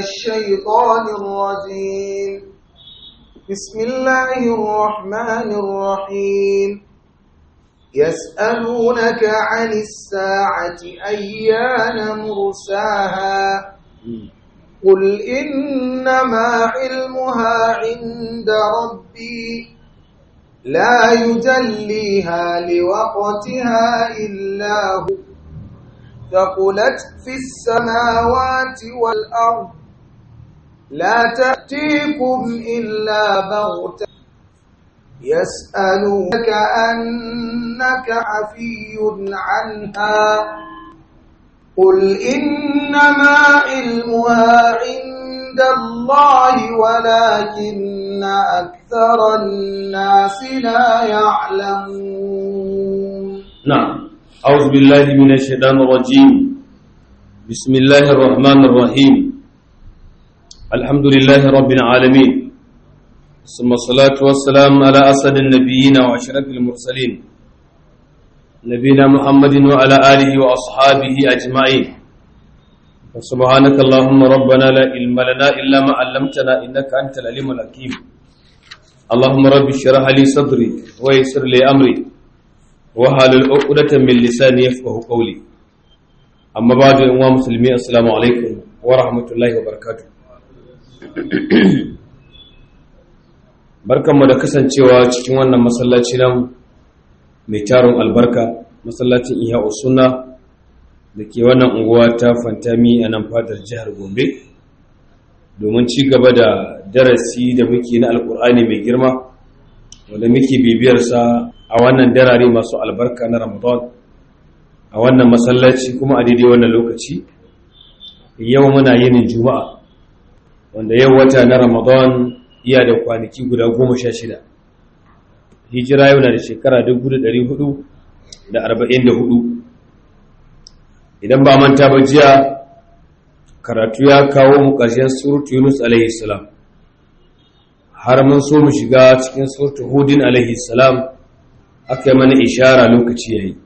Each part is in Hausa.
الشيطان الرجيم بسم الله الرحمن الرحيم يسألونك عن الساعة أيان مرساها قل إنما علمها عند ربي لا يجليها لوقتها إلا هو ثقلت في السماوات والأرض لا تأتيكم إلا بغتة يسألونك أنك عفي عنها قل إنما علمها عند الله ولكن أكثر الناس لا يعلمون نعم أعوذ بالله من الشيطان الرجيم بسم الله الرحمن الرحيم الحمد لله رب العالمين ثم الصلاة والسلام على أسد النبيين وأشرف المرسلين نبينا محمد وعلى آله وأصحابه أجمعين وسبحانك اللهم ربنا لا علم لنا إلا ما علمتنا إنك أنت العليم الحكيم اللهم رب اشرح لي صدري ويسر لي أمري وحلل عقدة من لساني يفقه قولي أما بعد أيها المسلمين السلام عليكم ورحمة الله وبركاته barkanmu da kasancewa cikin wannan masallaci nan mai tarin albarka masallacin iya sunna da ke wannan unguwa ta fantami a nan fadar jihar gombe domin ci gaba da darasi da muke na alkur'ani mai girma wanda muke bibiyarsa a wannan darare masu albarka na ramadan a wannan masallaci kuma a daidai wannan lokaci yau muna yinin juma'a wanda yau wata na ramadan iya da kwanaki guda goma sha shida hijira yau na da shekara dubu da ɗari hudu da arba'in da hudu idan ba manta ba jiya karatu ya kawo mu ƙarshen surutu yunus alaihi salam har mun so mu shiga cikin surutu hudin alaihi salam aka yi mana ishara lokaci ya yi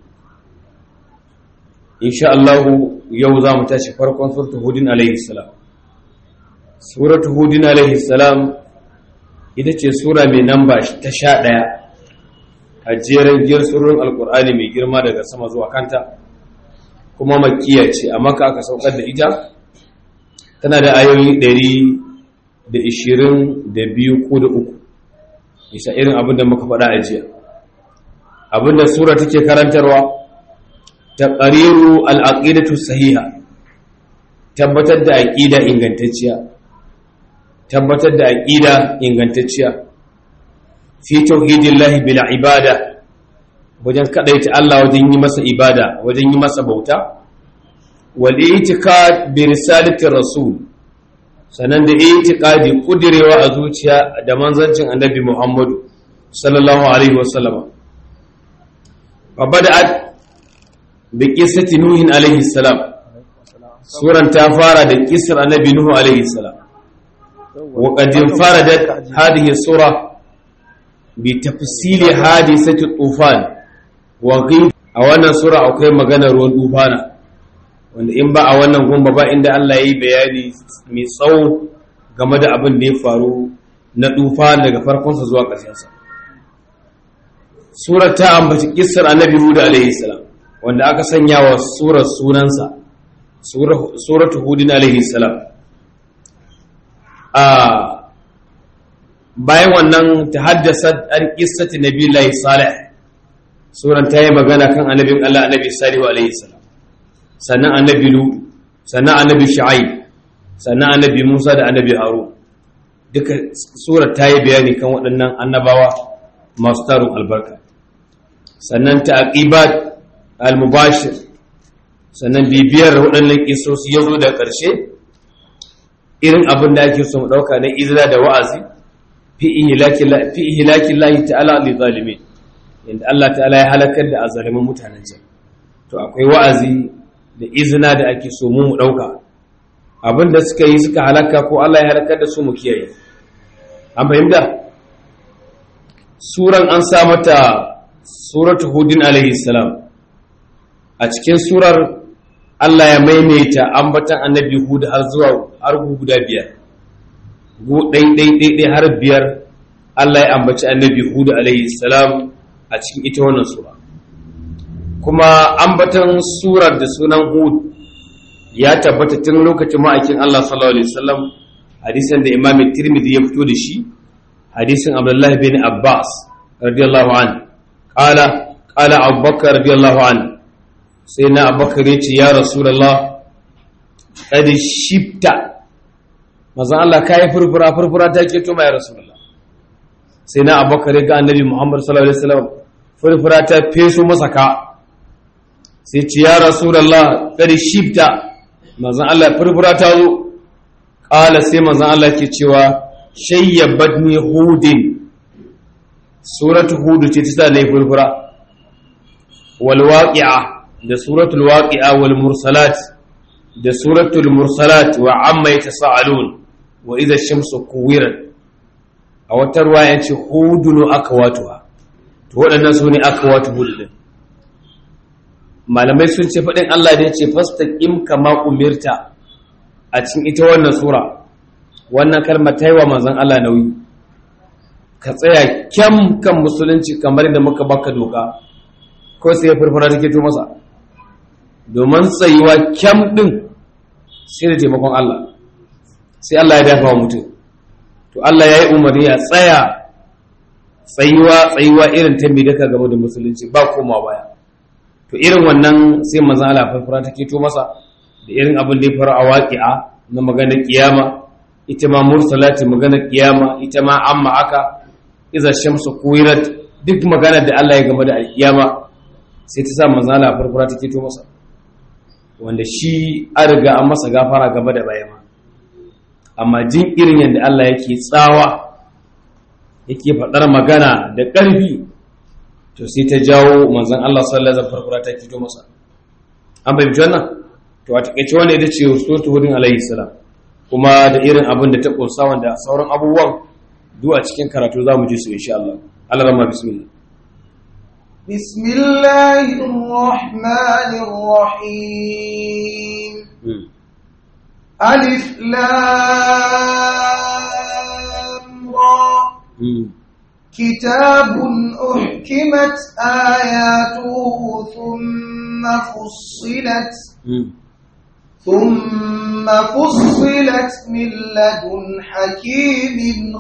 insha Allahu yau za mu tashi farkon surutu hudin alaihi salam suratu hudin alaihi salam ita ce sura mai namba ta sha ɗaya a jerin giyar surorin alkur'ani mai girma daga sama zuwa kanta kuma makiya ce a maka aka saukar da ita tana da ayoyi ɗari da ishirin da biyu ko da uku isa irin abin da muka faɗa a jiya abin da sura take karantarwa ta ƙariru al'aƙidatu sahiha tabbatar da aƙida ingantacciya tabbatar da aƙida ingantacciya fi tauhidillahi bil ibada wajen kadaita Allah wajen yi masa ibada wajen yi masa bauta wal i'tiqad bi risalati rasul sanan da i'tiqadi kudirewa a zuciya da manzancin annabi Muhammadu sallallahu alaihi wasallam fa bada'at bi qissati nuhin alaihi salam suran ta fara da kissar annabi nuhu alaihi salam وقد انفردت هذه السورة بتفصيل حادثة الطوفان وغيب a wannan sura akwai maganar ruwan tufana wanda in ba a wannan gumba ba inda Allah ya yi bayani mai tsawo game da abin da ya faru na tufan daga farkonsa zuwa ƙarshensa surar ta ambaci kissar annabi Hud alaihi salam wanda aka sanya wa surar sunansa suratu hudin alaihi salam bayan wannan ta haddasa an kissati nabillahi salih suran ta yi magana kan annabin Allah annabi salihu alaihi salam sannan annabi lu sannan annabi shu'aib sannan annabi Musa da annabi Harun duka surar ta yi bayani kan waɗannan annabawa masu tarin albarka sannan ta'aqibat al-mubashir sannan bibiyar waɗannan kisosi ya zo da ƙarshe irin abin da ake so mu ɗauka na izina da wa'azi fi ihlakin lahi ta'ala li zalimin yadda Allah ta'ala ya halakar da azalimin mutanen can to akwai wa'azi da izina da ake so mu mu ɗauka abin da suka yi suka halaka ko Allah ya halakar da su mu kiyaye an fahimta suran an sa mata suratu hudin alaihi salam a cikin surar Allah ya maimaita ambatan annabi Hud har zuwa har guda biyar gu ɗai har biyar Allah ya ambaci annabi Hud alaihi salam a cikin ita wannan sura kuma ambatan surar da sunan Hud ya tabbata tun lokacin ma'aikin Allah sallallahu alaihi wasallam hadisin da Imam Tirmidhi ya fito da shi hadisin Abdullah bin Abbas radiyallahu an qala qala Abu Bakar radiyallahu an sai na Abubakar ya ce ya Rasulullah kad shifta manzon Allah kai furfura furfura ta ke to mai Rasulullah sai na Abubakar ga Annabi Muhammad sallallahu alaihi wasallam furfura ta feso masa ka sai ce ya Rasulullah kad shifta manzon Allah furfura ta zo ƙala sai manzon Allah ke cewa shayyabatni hudin suratu hudu ce ta sa na yi furfura wal waqi'a da suratul waqi'a wal mursalat da suratul mursalat wa amma yatasaalun wa idha shamsu kuwirat a wata ruwaya ce hudunu akwatuha to waɗannan su ne akwatu hudun malamai sun ce faɗin Allah da ya ce fastaqim kama umirta a cikin ita wannan sura wannan kalmar ta yi wa manzon Allah nauyi ka tsaya kyam kan musulunci kamar da muka baka doka ko sai ya furfura take to masa domin tsayuwa kyam din sai da taimakon Allah sai Allah ya dafa wa mutum to Allah ya yi umarni ya tsaya tsayuwa tsayuwa irin ta mai daka game da musulunci ba koma baya to irin wannan sai manzon Allah furfura take to masa da irin abin da ya faru a waƙi'a na maganar kiyama ita ma mursalati maganar kiyama ita ma amma aka iza shamsu kuwirat duk maganar da Allah ya game da alkiyama sai ta sa manzo Allah farfara take to masa wanda shi an riga an masa gafara gaba da baya ma amma jin irin yadda Allah yake tsawa yake faɗar magana da ƙarfi to sai ta jawo manzon Allah sallallahu alaihi wasallam farfara take to masa an bai wannan to a takaice wanda ita ce suratul hudin alaihi salam kuma da irin abin da ta kunsa wanda sauran abubuwan duk a cikin karatu zamu ji su insha Allah Allah rama bismillah bismillahir rahmanir rahim alif lam ra كتاب أحكمت آياته ثم فصلت ثم فصلت من لدن حكيم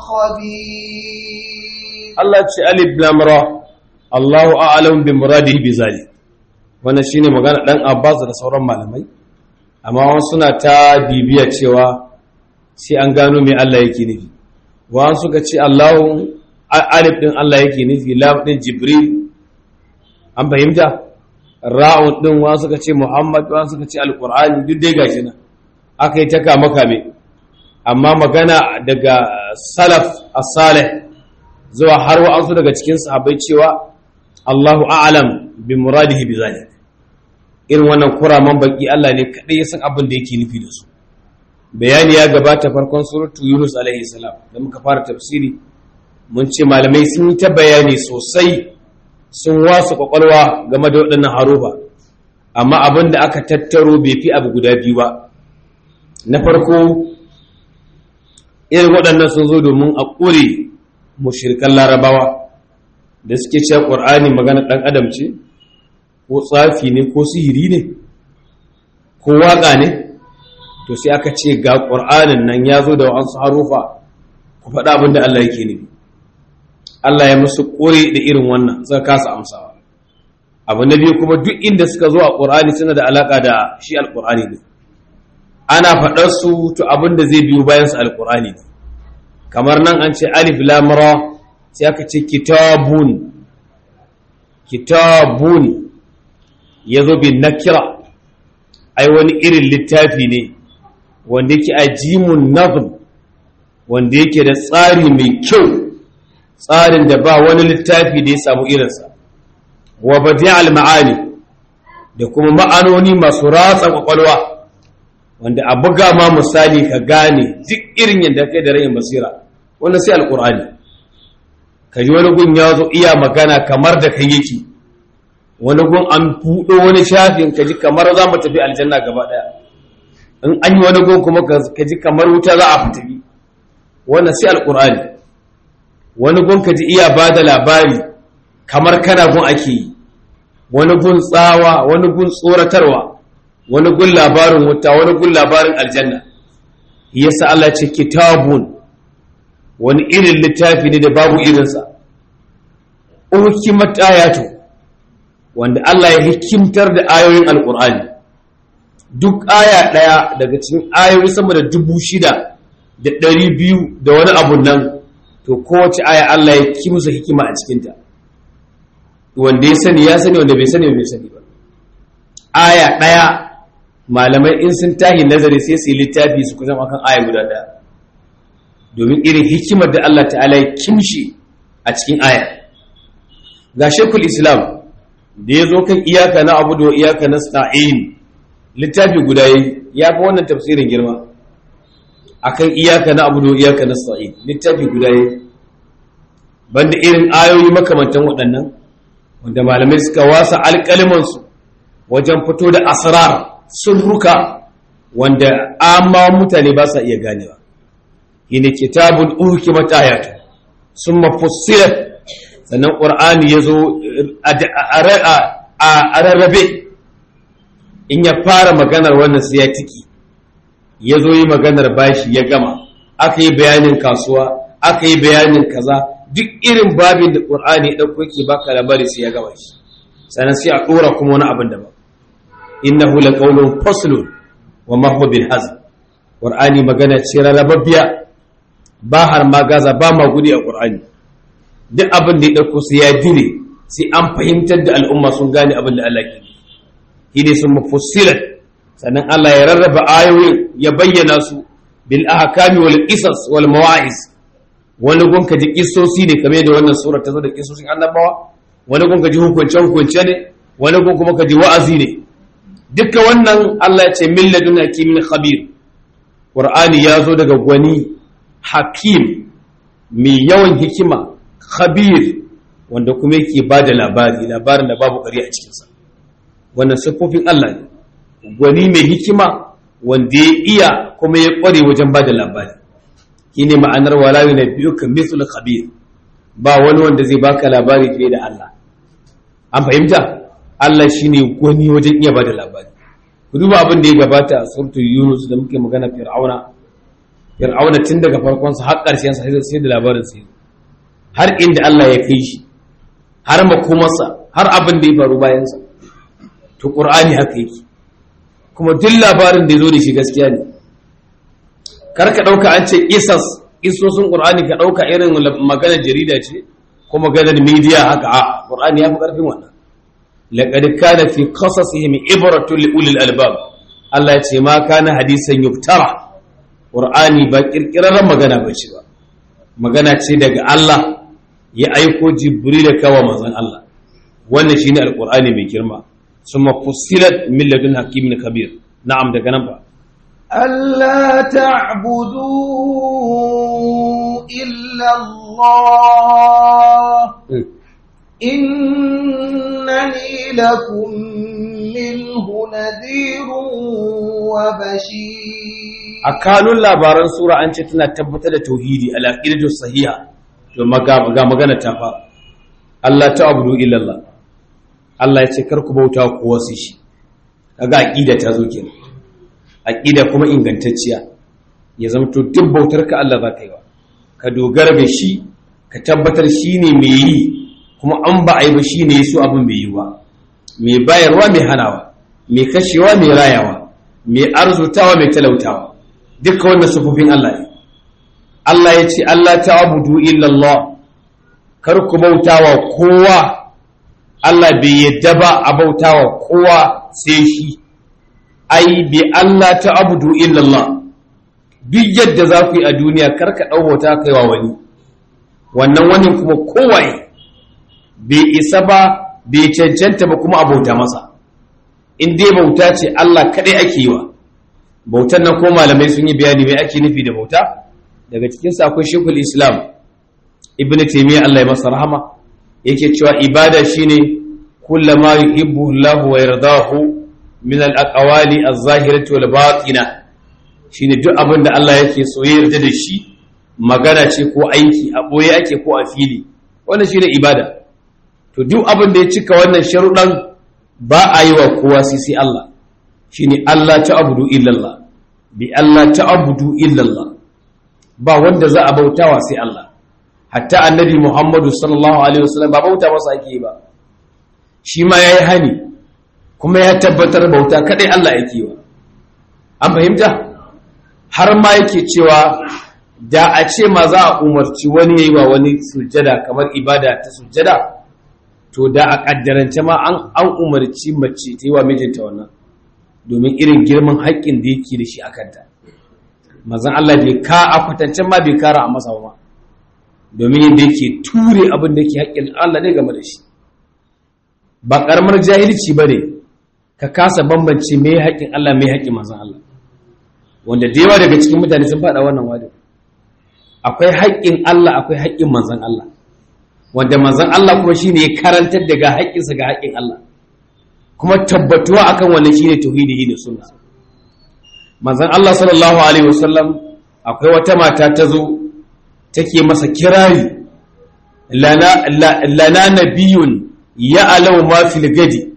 خبير الله ce alif lam ra Allahu a'lam bi muradihi bi zalik wannan shine magana dan Abbas da sauran malamai amma wasu suna ta bibiya cewa sai an gano me Allah yake nufi wa suka ce Allahu alif din Allah yake nufi lam din Jibril an fahimta ra'un din wa suka ce Muhammad wa suka ce Alqur'ani duk dai gashi nan aka yi ta kama kame amma magana daga salaf as-salih zuwa har wa'ansu daga cikin sahabbai cewa Allahu a'lam bi muradihi bi zalik irin wannan kuraman baki Allah ne kadai ya san abin da yake nufi da su bayani ya gabata farkon suratu Yunus alaihi salam da muka fara tafsiri mun ce malamai sun yi ta bayani sosai sun wasu kwakwalwa game da waɗannan harufa amma abin da aka tattaro bai fi abu guda biyu ba na farko irin waɗannan sun zo domin a ƙure mushirkan larabawa da suke cewa ƙur'ani magana ɗan adam ce ko tsafi ne ko sihiri ne ko waƙa ne to sai aka ce ga ƙur'anin nan ya zo da wa'ansu harufa ku faɗa abin da Allah yake nufi Allah ya musu ƙure da irin wannan suka kasa amsawa abu na biyu kuma duk inda suka zo a ƙur'ani suna da alaƙa da shi alƙur'ani ne ana faɗar su to abin da zai biyo bayan su alƙur'ani ne kamar nan an ce alif lam ra sai aka ce kitabun kitabun yazo bin nakira ai wani irin littafi ne wanda yake ajimun nazm wanda yake da tsari mai kyau tsarin da ba wani littafi da ya samu irinsa wa badi'al ma'ani da kuma ma'anoni masu ratsa kwakwalwa wanda a buga ma misali ka gane duk irin yadda kai da rayin basira wannan sai alkur'ani ka ji wani gun ya zo iya magana kamar da kai yake wani gun an buɗo wani shafin ka ji kamar za mu tafi aljanna gaba ɗaya in an yi wani gun kuma ka ji kamar wuta za a fitabi wannan sai alƙur'ani wani gun ka ji iya ba da labari kamar kana gun ake yi wani gun tsawa wani gun tsoratarwa wani gun labarin wuta wani gun labarin aljanna yasa Allah ce kitabun wani irin littafi ne da babu irinsa ukimat ayatu wanda Allah ya hikimtar da ayoyin alkur'ani duk aya ɗaya daga cikin ayoyi sama da dubu shida da ɗari biyu da wani abun nan to kowace aya Allah ya kimsa hikima a cikinta wanda ya sani ya sani wanda bai sani bai sani ba aya ɗaya malamai in sun tahi nazari sai su yi littafi su kusan akan aya guda ɗaya domin irin hikimar da Allah ta'ala ya kimshi a cikin aya ga shekul islam da ya zo kan iyaka na abu da iyaka na sta'in littafi guda ya fi wannan tafsirin girma akan iyaka na abu da iyaka na sta'in littafi guda ya banda irin ayoyi makamantan waɗannan wanda malamai suka wasa alƙalimansu wajen fito da asrar sirruka wanda amma mutane ba sa iya ganewa shine kitabun uhkimat ayatu summa fussilat sannan qur'ani yazo a rarrabe in ya fara maganar wannan sai ya tiki yazo yi maganar bashi ya gama aka yi bayanin kasuwa aka yi bayanin kaza duk irin babin da qur'ani ya dauko yake baka labari sai ya gama shi sannan sai a dora kuma wani abin daban innahu laqawlun faslun wa ma huwa bil hazl qur'ani magana ce rarrababbiya ba har ma gaza ba ma gudi a qur'ani duk abin da ya dauko sai ya dire sai an fahimtar da al'umma sun gane abin da Allah ke yi ne sun mufassilat sannan Allah ya rarraba ayoyin ya bayyana su bil ahkami wal qisas wal mawa'iz wani gun ka ji kissosi ne kamar da wannan sura ta zo da kissosin annabawa wani gun ka ji hukunce hukunce ne wani gun kuma ka ji wa'azi ne duka wannan Allah ya ce min ladun hakimin khabir Qur'ani ya zo daga gwani hakim mai yawan hikima khabir wanda kuma yake ba da labari labarin da babu ƙari a cikinsa wannan siffofin Allah ne gwani mai hikima wanda ya iya kuma ya ƙware wajen ba da labari shi ne ma'anar walawi na biyu ka misul khabir ba wani wanda zai baka labari fiye da Allah an fahimta Allah shi ne gwani wajen iya ba da labari ku duba abin da ya gabata a surtu yunus da muke magana fir'auna fir'auna tun daga farkonsa har ƙarshen sa sai da labarin sai har inda Allah ya kai shi har makomarsa har abin da ya faru bayansa to qur'ani haka yake kuma duk labarin da ya zo da shi gaskiya ne kar ka dauka an ce qisas qisosin qur'ani ka dauka irin maganar jarida ce ko maganar media haka a qur'ani ya fi karfin wannan laqad kana fi qasasihim ibratun li ulil albab Allah ya ce ma kana hadisan yuftara qur'ani ba kirkirarren magana ba ce ba magana ce daga Allah ya aiko jibril kawa manzon Allah wannan shine alqur'ani mai girma summa fussilat min ladun hakimin kabir na'am daga nan ba ألا تعبدوا إلا الله إنني لكم منه نذير وبشير a kanun labaran sura an ce tana tabbatar da tauhidi ala qidatu sahiha to maga ga magana ta fara Allah ta abudu illallah Allah ya ce kar ku bauta ko wasu shi kaga aqida ta zo kenan aqida kuma ingantacciya ya zama to duk bautar ka Allah za ka yi wa ka dogara da shi ka tabbatar shi ne mai yi kuma an ba a yi ba shi ne so abin bai yi ba mai bayarwa mai hanawa mai kashewa mai rayawa mai arzutawa mai talautawa duka wannan sufufin Allah ne Allah ya ce Allah ta abudu illallah kar ku bautawa kowa Allah bai yadda ba a bautawa kowa sai shi ai bi Allah ta abudu illallah duk yadda za ku yi a duniya kar ka ɗaubauta kaiwa wani wannan wani kuma kowaye bai isa ba bai cancanta ba kuma abauta masa in dai bauta ce Allah kaɗai ake yi wa bautan nan ko malamai sun yi bayani mai ake nufi da bauta daga cikinsa akwai shekul islam ibn taimiyya Allah ya masa rahama yake cewa ibada shine kullama yuhibbu Allah wa yardahu min al-aqwali az-zahirati wal batina shine duk abin da Allah yake so ya yarda da shi magana ce ko aiki a boye ake ko a fili wannan shine ibada to duk abin da ya cika wannan sharuɗan ba a yi wa kowa sai sai Allah shine Allah ta abudu illallah bi Allah ta abudu illallah ba wanda za a bautawa sai Allah hatta annabi Muhammadu sallallahu alaihi wasallam ba bauta masa ake yi ba shi ma yayi hani kuma ya tabbatar bauta kadai Allah yake wa an fahimta har ma yake cewa da a ce ma za a umarci wani yayi wa wani sujjada kamar ibada ta sujjada to da a kaddarance ma an an umarci mace ta yi wa mijinta wannan domin irin girman haƙƙin da yake da shi a kanta mazan Allah bai ka a kwatancen ma bai kara a masa ba domin yadda yake ture abin da yake haƙƙin Allah ne game da shi ba ƙaramar jahilci ba ne ka kasa bambance mai haƙƙin Allah mai haƙƙin mazan Allah wanda da yawa daga cikin mutane sun faɗa wannan wadda akwai haƙƙin Allah akwai haƙƙin manzan Allah wanda manzan Allah kuma shine ya karantar daga haƙƙinsa ga haƙƙin Allah kuma tabbatuwa akan wannan shine tauhidi da sunna manzon Allah sallallahu alaihi wasallam akwai wata mata ta zo take masa kirari lana lana nabiyun ya alau ma fil gadi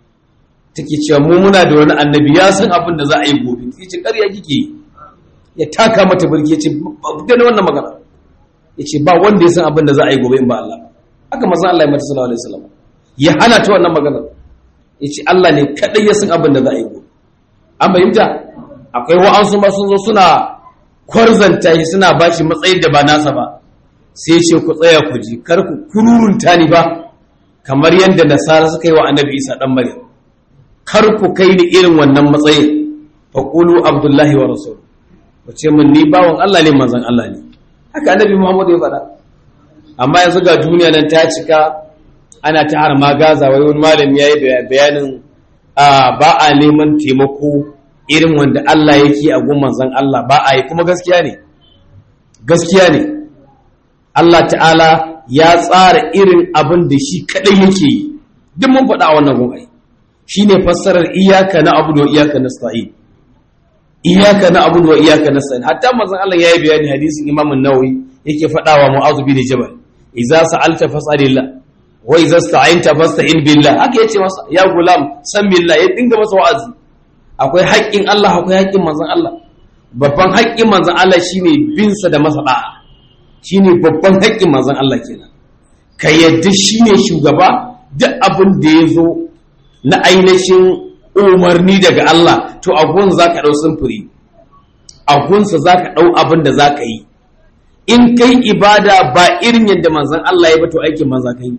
take cewa mu muna da wani annabi ya san abin da za a yi gobe sai ce ƙarya kike ya taka mata burki yace ba da wannan magana yace ba wanda ya san abin da za a yi gobe in ba Allah haka manzon Allah ya mata sallallahu alaihi wasallam ya hana ta wannan magana ya ce Allah ne kaɗai ya san abin da za a yi gobe an fahimta akwai wa'ansu ma sun zo suna kwarzanta shi suna ba shi matsayin da ba nasa ba sai ce ku tsaya ku ji kar ku kururunta ni ba kamar yadda nasara suka yi wa annabi isa ɗan maryam kar ku kai ni irin wannan matsayin faƙulu abdullahi wa rasul ku ce min ni bawan Allah ne manzon Allah ne haka annabi muhammad ya faɗa amma yanzu ga duniya nan ta cika ana ta har magaza wai wani malami ya yi bayanin ba a neman taimako irin wanda Allah yake a gun manzan Allah ba a yi kuma gaskiya ne gaskiya ne Allah ta'ala ya tsara irin abin da shi kadai yake yi duk mun faɗa a wannan gun ai shine fassarar iyaka na abu da iyaka na sta'in iyaka na abu da iyaka na sta'in hatta manzan Allah ya yi bayani hadisin Imam an-Nawawi yake faɗawa Mu'adh bin Jabal idza sa'alta fas'alillah wa idza sta'anta fasta'in billah haka yace masa ya gulam san billah ya dinga masa wa'azi akwai haƙƙin Allah akwai haƙƙin manzon Allah babban haƙƙin manzon Allah shine bin sa da masa da'a shine babban haƙƙin manzon Allah kenan ka yadda shine shugaba duk abin da ya zo na ainihin umarni daga Allah to a gun zaka dau sumfuri a gunsa zaka dau abin da zaka yi in kai ibada ba irin yadda manzon Allah ya ba to aikin manza kai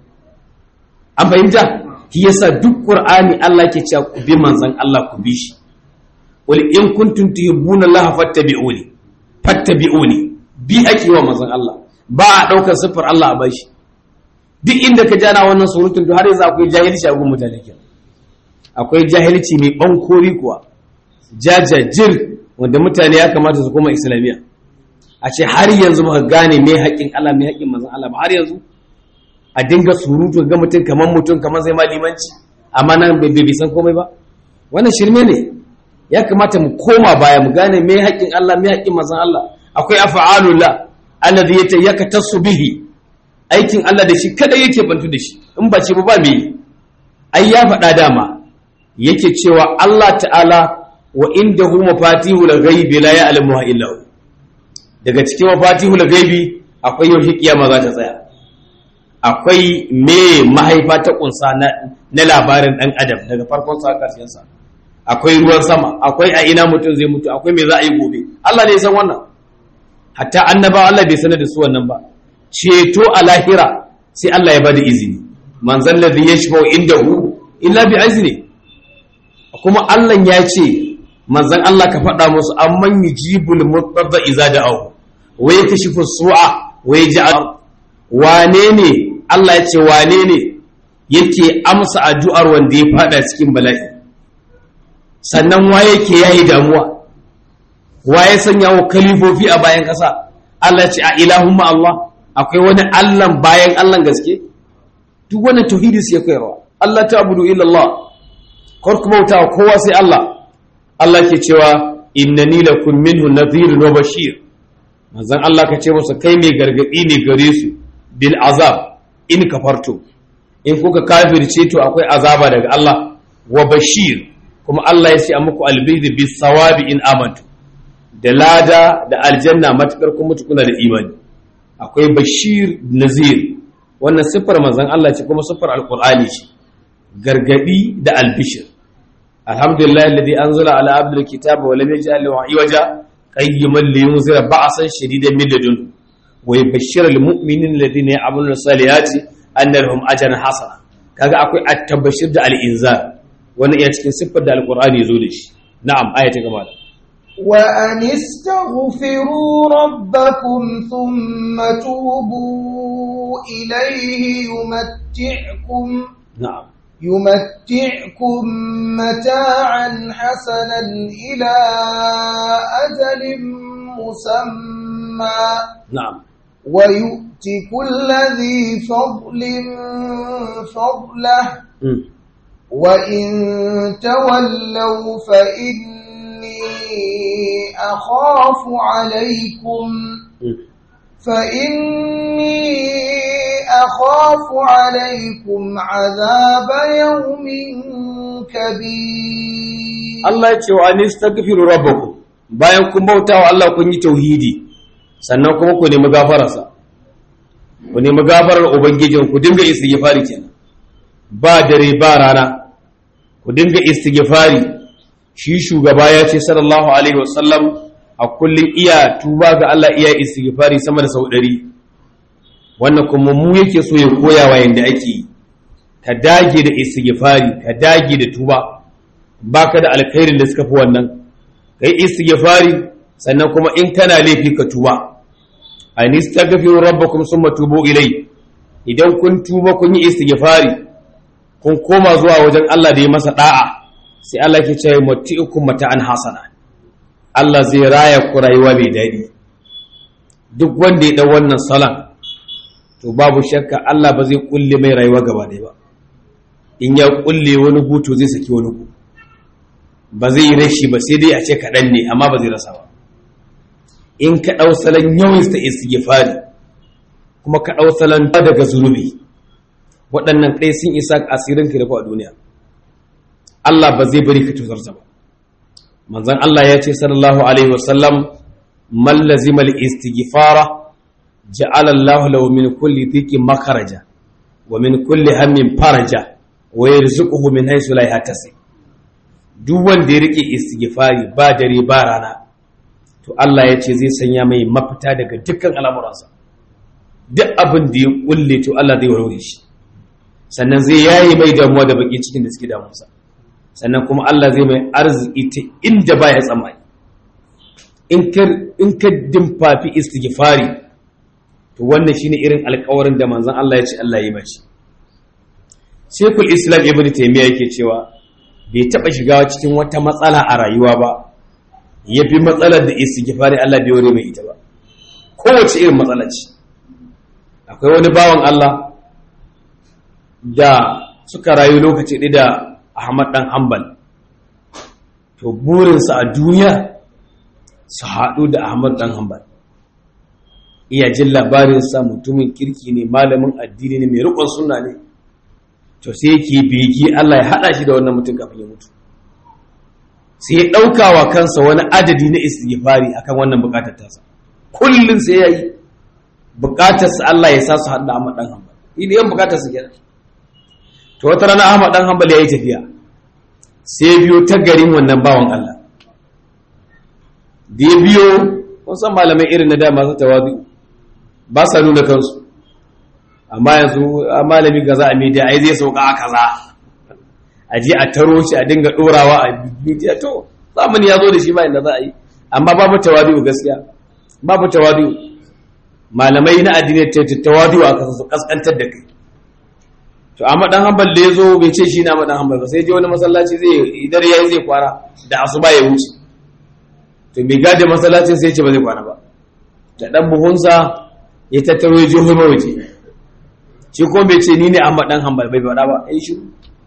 an fahimta shi yasa duk qur'ani Allah ke cewa ku bi manzon Allah ku bi shi wal in kuntum tuhibbuna Allah fattabi'uni fattabi'uni bi ake wa manzon Allah ba a daukar sifar Allah a bashi duk inda ka jana wannan surutun to har yanzu akwai jahilci a gun mutane ke akwai jahilci mai bankori kuwa jajajir wanda mutane ya kamata su koma islamiyya a ce har yanzu ba gane me haƙƙin Allah me haƙƙin manzon Allah ba har yanzu a dinga surutu ga mutum kamar mutum kamar zai ma limanci amma nan bai bai san komai ba wannan shirme ne ya kamata mu koma baya mu gane me haƙƙin Allah me haƙƙin manzon Allah akwai af'alullah alladhi yatayakatasu bihi aikin Allah da shi kada yake bantu da shi in ba ce ba me ai ya faɗa dama yake cewa Allah ta'ala wa indahu mafatihul ghaibi la ya'lamuha illa hu daga cikin mafatihul ghaibi akwai yaushe kiyama za ta tsaya akwai me mahaifa ta kunsa na labarin dan adam daga farkon sa karshen sa akwai ruwan sama akwai a ina mutum zai mutu akwai me za a yi gobe Allah ne ya san wannan hatta annaba Allah bai sanar da su wannan ba ceto a lahira sai Allah ya bada izini manzon ladhi yashfa'u indahu illa bi izni kuma Allah ya ce manzon Allah ka faɗa musu amman yujibul mutarra iza da'ahu wa yakashifu su'a wa yaj'al wane ne Allah ya ce wane ne yake amsa addu'ar wanda ya fada cikin bala'i sannan wa yake yayi damuwa wa ya sanya wa kalifofi a bayan ƙasa Allah ce a ilahumma Allah akwai wani Allah bayan Allah gaske duk wannan tauhidi sai koyarwa Allah ta'budu illa Allah kar ku bauta wa kowa sai Allah Allah ke cewa innani lakum minhu nadhirun wa bashir manzon Allah ka ce musu kai mai gargadi ne gare su bil azab in kafarto in kuka kafirce to akwai azaba daga Allah wa bashir kuma Allah ya ce a muku albidi bis sawabi in amantu da lada da aljanna matukar kun mutu kuna da imani akwai bashir nazir wannan siffar manzon Allah ce kuma siffar alqur'ani ce gargadi da albishir alhamdulillah alladhi anzala ala abdil kitaba wa lam yaj'al lahu iwaja qayyiman liyunzira ba'san shadidan min ladun wa yubashshira almu'minina alladhina ya'maluna salihati anna lahum ajran hasana kaga akwai at-tabashir da al-inzar wannan iya cikin siffar da alqur'ani zo da shi na'am ayata gaba da وأن استغفروا ربكم ثم توبوا إليه يمتعكم na'am يمتعكم متاعا حسنا إلى أجل مسمى na'am ويؤت كل ذي فضل فضله mm. وإن تولوا فإني أخاف عليكم mm. فإني أخاف عليكم عذاب يوم كبير Allah ya ce wa anistaghfiru rabbakum bayan kun bauta wa Allah kun yi tauhidi sannan kuma ku nemi gafararsa ku nemi gafarar ubangijin ku dinga istighfari kenan ba dare ba rana ku dinga istighfari shi shugaba ya ce sallallahu alaihi wasallam a kullum iya tuba ga Allah iya istighfari sama da sau ɗari wannan kuma mu yake so ya koya wa yanda ake yi ka dage da istighfari ka dage da tuba baka da alkhairin da suka fi wannan kai istighfari sannan kuma in kana laifi ka tuba an istaghfiru rabbakum summa tubu ilai idan kun tuba kun yi istighfari kun koma zuwa wajen Allah da ya masa da'a sai Allah ke ce mati'ukum mata'an hasana Allah zai raya ku rayuwa mai daɗi duk wanda ya dau wannan salan to babu shakka Allah ba zai kulle mai rayuwa gaba ɗaya ba in ya kulle wani guto zai saki wani guto ba zai yi rashi ba sai dai a ce kaɗan ne amma ba zai rasa ba in ka ɗau salon yawan ta istighfari kuma ka ɗau salon ba daga zunubi waɗannan ɗaya sun isa asirin ka a duniya Allah ba zai bari ka tuzarta ba manzon Allah ya ce sallallahu alaihi wasallam man lazima al-istighfara ja'ala Allah lahu min kulli dhiqin makharaja wa min kulli hammin faraja wa yarzuquhu min haythu la yahtasib duk wanda ya rike istighfari ba dare ba rana to Allah ya ce zai sanya mai mafita daga dukkan al'amuransa duk abin da ya kulle to Allah zai warware shi sannan zai yayi mai damuwa da baki cikin da suke damunsa sannan kuma Allah zai mai arziki ta inda baya tsammani in ka in ka dimfafi istighfari to wannan shine irin alƙawarin da manzon Allah ya ce Allah ya yi mashi Sheikhul Islam Ibn Taymiyyah yake cewa bai taɓa shiga cikin wata matsala a rayuwa ba ya fi matsalar da istighfari Allah bai ware mai ita ba kowace irin matsala ce akwai wani bawan Allah da suka rayu lokaci ɗaya da Ahmad ɗan Hanbal to burinsa a duniya su haɗu da Ahmad ɗan Hanbal iya jin labarinsa mutumin kirki ne malamin addini ne mai riƙon suna ne to sai yake bege Allah ya haɗa shi da wannan mutum kafin ya mutu sai ya ɗauka wa kansa wani adadi na istighfari akan wannan buƙatar tasa kullum sai ya yi buƙatarsa Allah ya sa su haɗu da Ahmad ɗan Hanbal idan yan buƙatarsa kenan to wata rana Ahmad ɗan Hanbal ya yi tafiya sai biyo ta garin wannan bawan Allah da ya biyo kun san malamai irin na dama su tawadu ba sa nuna kansu amma yanzu malami ga za a media ai zai sauka a kaza a je a taro shi a dinga dorawa a media to zamani ya zo da shi ba inda za a yi amma babu tawadu gaskiya babu tawadu malamai na addini ta tawadu a kasa su kaskantar da kai to amma dan hanbal da yazo bai ce shi na madan hanbal ba sai je wani masallaci zai idar yayi zai kwara da asuba ya wuce to bai gade masallacin sai ya ce ba zai kwana ba da dan buhunsa ya tattaro ya je homa waje shi ko bai ce ni ne Ahmad dan Hanbal bai faɗa ba ai shi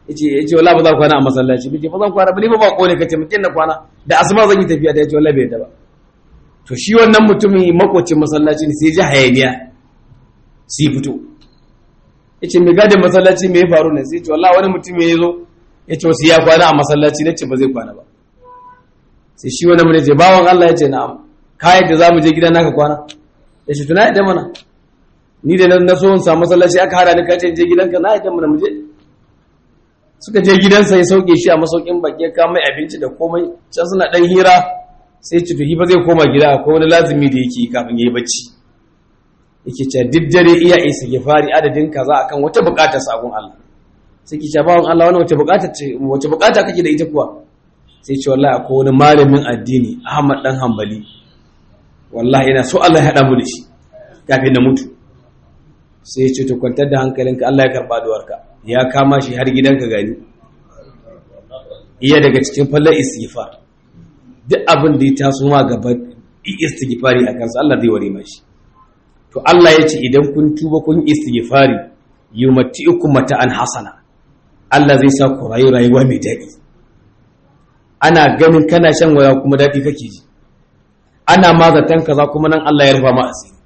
yace yace wallahi ba za ku kwana a masallaci bace ba zan kwana ba ni ba bako ne kace mutum na kwana da asuba zan yi tafiya da yace wallahi bai da ba to shi wannan mutumin makocin masallaci ne sai ji hayaniya sai fito yace me gadin masallaci me ya faru ne sai ce wallahi wani mutum ya zo yace wasu ya kwana a masallaci nace ba zai kwana ba sai shi wani mun ce bawon Allah yace na'am ka yadda zamu je gidan naka kwana yace tuna yadda mana ni da na so in samu masallaci aka hada ni kace je gidanka na yadda mana mu je suka je gidansa ya sauke shi a masaukin baki ya kama abinci da komai can suna dan hira sai ci tuhi ba zai koma gida akwai wani lazumi da yake kafin yayi bacci yake cewa duk dare iya isa ya fari adadin kaza akan wata bukatar sabon Allah sai ki ce bawon Allah wani wace bukata ce wace bukata kake da ita kuwa sai ce wallahi akwai wani malamin addini Ahmad dan Hanbali wallahi ina so Allah ya hada mu da shi kafin na mutu sai ya ce to kwantar da hankalinka Allah ya karba duwarka ya kama shi har gidanka gani iya daga cikin fallar istighfar duk abin da ya taso ma gaba istighfari a kansa Allah zai ware mashi to Allah ya ce idan kun tuba kun istighfari yumati'ukum mata'an hasana Allah zai sa ku rayu rayuwa mai daɗi ana ganin kana shan waya kuma daɗi kake ji ana mazatan kaza kuma nan Allah ya rufa ma asiri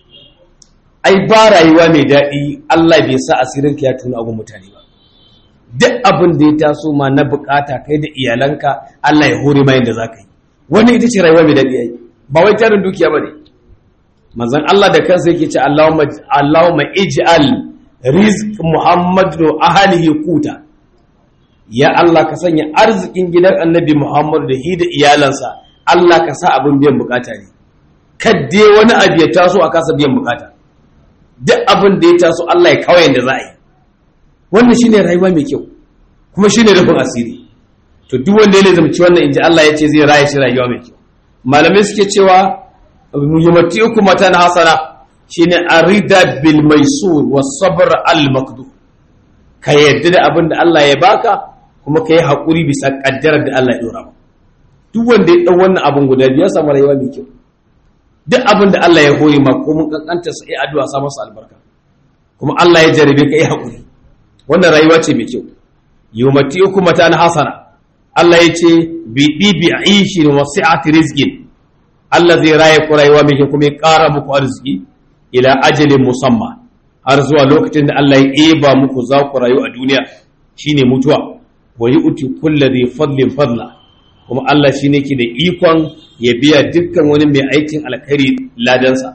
ai ba rayuwa mai daɗi Allah bai sa asirinka ya tuna abin mutane ba duk abin da ya taso ma na bukata kai da iyalanka Allah ya hore ma yadda za ka yi wannan ita ce rayuwa mai daɗi ai ba wai tarin dukiya ba ne manzon Allah da kansa yake ce Allahumma Allahumma ij'al rizq Muhammadu ahlihi kuta ya Allah ka sanya arzikin gidan Annabi Muhammad da hi da iyalansa Allah ka sa abin biyan bukata ne kadde wani abu ya taso a kasa biyan bukata duk abin da ya taso Allah ya kawai da za a yi wannan shine rayuwa mai kyau kuma shine rufin asiri to duk wanda ya lazumci wannan inji Allah ya ce zai raya shi rayuwa mai kyau malamai suke cewa yumatiukum matan hasana shine arida bil maisur was sabr al maqdur ka yadda da abin da Allah ya baka kuma ka yi haƙuri bisa ƙaddarar da Allah ya ɗora ba duk wanda ya ɗau wannan abin guda biyu ya samu rayuwa mai kyau duk abin da Allah ya hori ma ko mun kankanta sa yi addu'a sa masa albarka kuma Allah ya jarabe ka yi haƙuri wannan rayuwa ce mai kyau yumatiukum matan hasana Allah ya ce bi dibi aishi wa sa'ati rizqin Allah zai raye ku rayuwa mai kyau kuma ya ƙara muku arziki ila ajalin musamma har zuwa lokacin da Allah ya eba muku za ku rayu a duniya shine mutuwa wa yu'ti kulli dhi fadlin fadla kuma Allah shine ke da ikon ya biya dukkan wani mai aikin alkhairi ladansa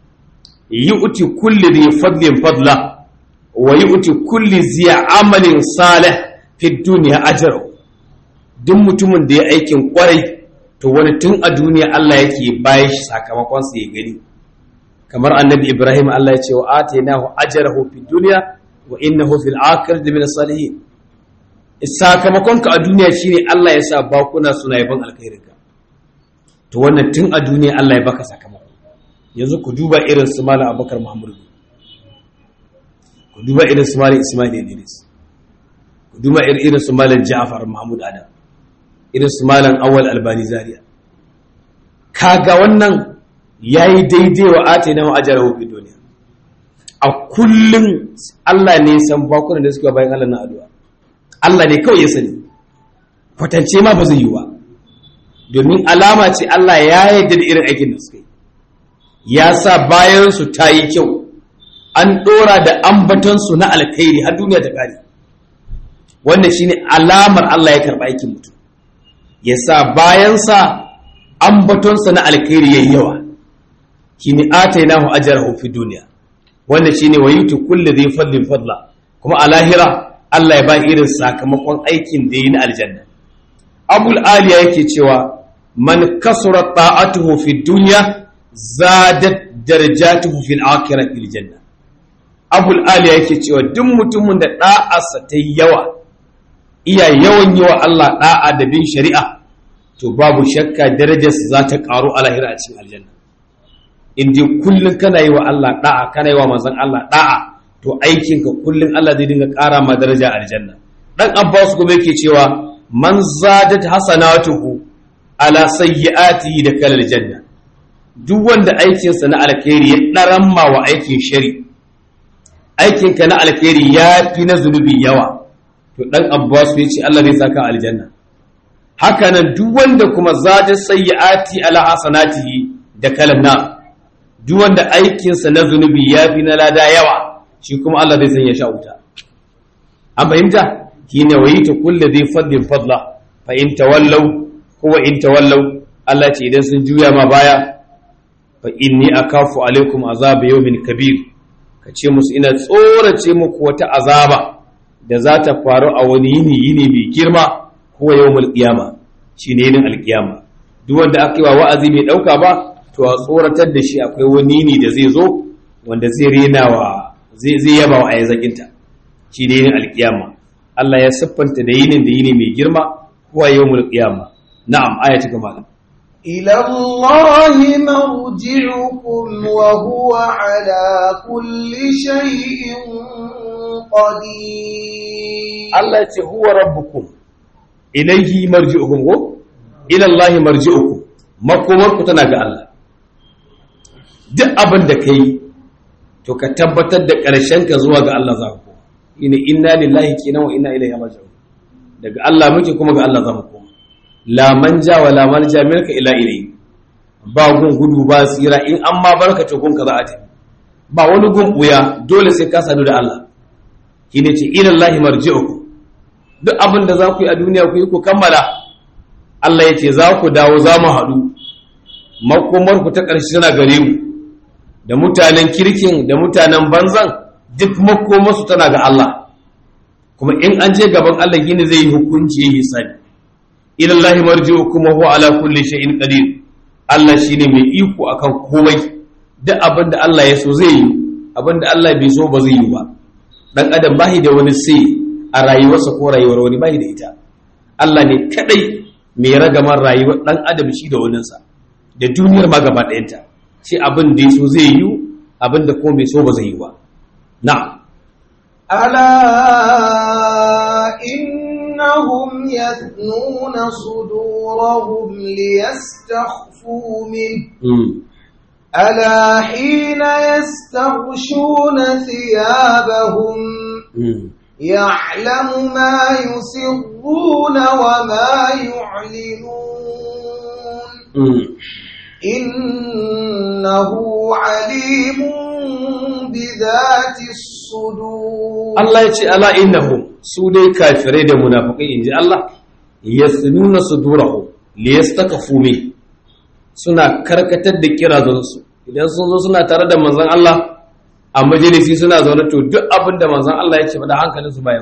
yu'ti kulli dhi fadlin fadla wa yu'ti kulli zi amalin salih fi dunya ajrahu duk mutumin da ya aikin kwarai to wani tun a duniya Allah yake bayan shi sakamakon sa ya gani kamar annabi Ibrahim Allah ya ce wa atainahu ajrahu fid dunya wa innahu fil akhirati min salihin sakamakon ka a duniya shine Allah ya sa bakuna suna yaban alkhairinka to wannan tun a duniya Allah ya baka sakamako yanzu ku duba irin su malam Abubakar Muhammad ku duba irin su malam Ismail Idris ku duba irin su malam Ja'far Mahmud Adam irin su malam Awal Albani Zaria kaga wannan yayi daidai wa atina wa ajrahu fi dunya a kullun Allah ne san bakunan da suka bayan Allah na addu'a Allah ne kawai ya sani kwatance ma ba zai yi ba domin alama ce Allah ya yarda da irin aikin da suka yi ya sa bayansu ta yi kyau an ɗora da ambatonsu na alkhairi har duniya ta ƙare wannan shine alamar Allah ya karɓa aikin mutum ya sa bayansa ambatonsa na alkhairi yayi yawa shine atainahu ajrahu fi duniya wannan shine wayutu kulli dhi fadlin fadla kuma a lahira Allah ya ba irin sakamakon aikin da yi na aljanna abul aliya yake cewa man kasura ta'atuhu fi dunya zadat darajatuhu fil akhirati fil janna abul aliya yake cewa duk mutumin da da'arsa ta yawa iya yawan yawa Allah da'a da bin shari'a to babu shakka darajarsa za ta karu a lahira a cikin aljanna in dai kullun kana yi wa Allah da'a kana yi wa manzon Allah da'a to aikinka kullum Allah zai dinga ƙara ma daraja a aljanna dan Abbas kuma yake cewa man zadat hasanatuhu ala sayyi'atihi da kalal janna duk wanda aikinsa na alkhairi ya daramma wa aikin shari aikinka na alkhairi ya fi na zunubi yawa to dan Abbas ya ce Allah zai saka aljanna haka nan duk wanda kuma zata sayyiati ala hasanatihi da kalanna duk wanda aikinsa na zunubi ya fi na lada yawa shi kuma Allah zai sanya sha wuta an fahimta shine wayita kullu dhi fadlin fadla fa in tawallaw huwa in tawallaw Allah ce idan sun juya ma baya fa inni akafu alaikum azaba yawmin kabir kace musu ina tsorace muku wata azaba da za ta faru a wani yini yini mai girma huwa yawmul qiyama shine yinin alqiyama duk wanda aka yi wa wa'azi mai dauka ba to a tsoratar da shi akwai wani yini da zai zo wanda zai rena wa zai zai yaba wa ayyazakinta shi ne yinin alqiyama Allah ya siffanta da yinin da yini mai girma huwa yawmul qiyama na'am aya ta gaba إلى الله مرجعكم وهو على كل شيء قدير Allah ya ce huwa rabbukum ilayhi marji'ukum ko ila Allah marji'ukum makomarku tana ga Allah duk abin da kai to ka tabbatar da ƙarshen ka zuwa ga Allah za ku ina inna lillahi kenan wa inna ilaihi raji'un daga Allah muke kuma ga Allah za mu koma la manja wa la malja milka ila ilayhi ba gun gudu ba tsira in an ma barka to gun ka za a tafi ba wani gun buya dole sai ka sadu da Allah shine ce ila Allah marji'ukum duk abin da za ku yi a duniya ku yi ku kammala Allah ya ce za ku dawo za mu haɗu makomarku ta ƙarshe tana gare mu da mutanen kirkin da mutanen banzan duk makomarsu tana ga Allah kuma in an je gaban Allah gini zai yi hukunci ya yi sani ilallahi marji'u kuma huwa ala kulli shay'in qadir Allah shine mai iko akan komai duk abin da Allah ya so zai yi abin da Allah bai so ba zai yi ba dan adam bahi da wani sai a rayuwarsa ko rayuwar wani bahi da ita Allah ne kadai mai ragamar rayuwar dan adam shi da waninsa da duniyar ma gaba ɗayanta sai abin da ya so zai yi abin da kuma bai so ba zai yi ba na'am ألا إنهم يثنون صدورهم ليستخفوا منه mm. ألا حين يستغشون ثيابهم Mm. يعلم ما يسرون وما يعلنون Mm. إنه عليم بذات الصدور Allah ya ce ala innahum su dai kafirai da munafikai inji Allah yasnuna sudurahum liyastakafu min suna karkatar da kirazansu idan sun zo suna tare da manzon Allah a majalisi suna zaune to duk abin da manzon Allah ya ce ba da hankalinsu baya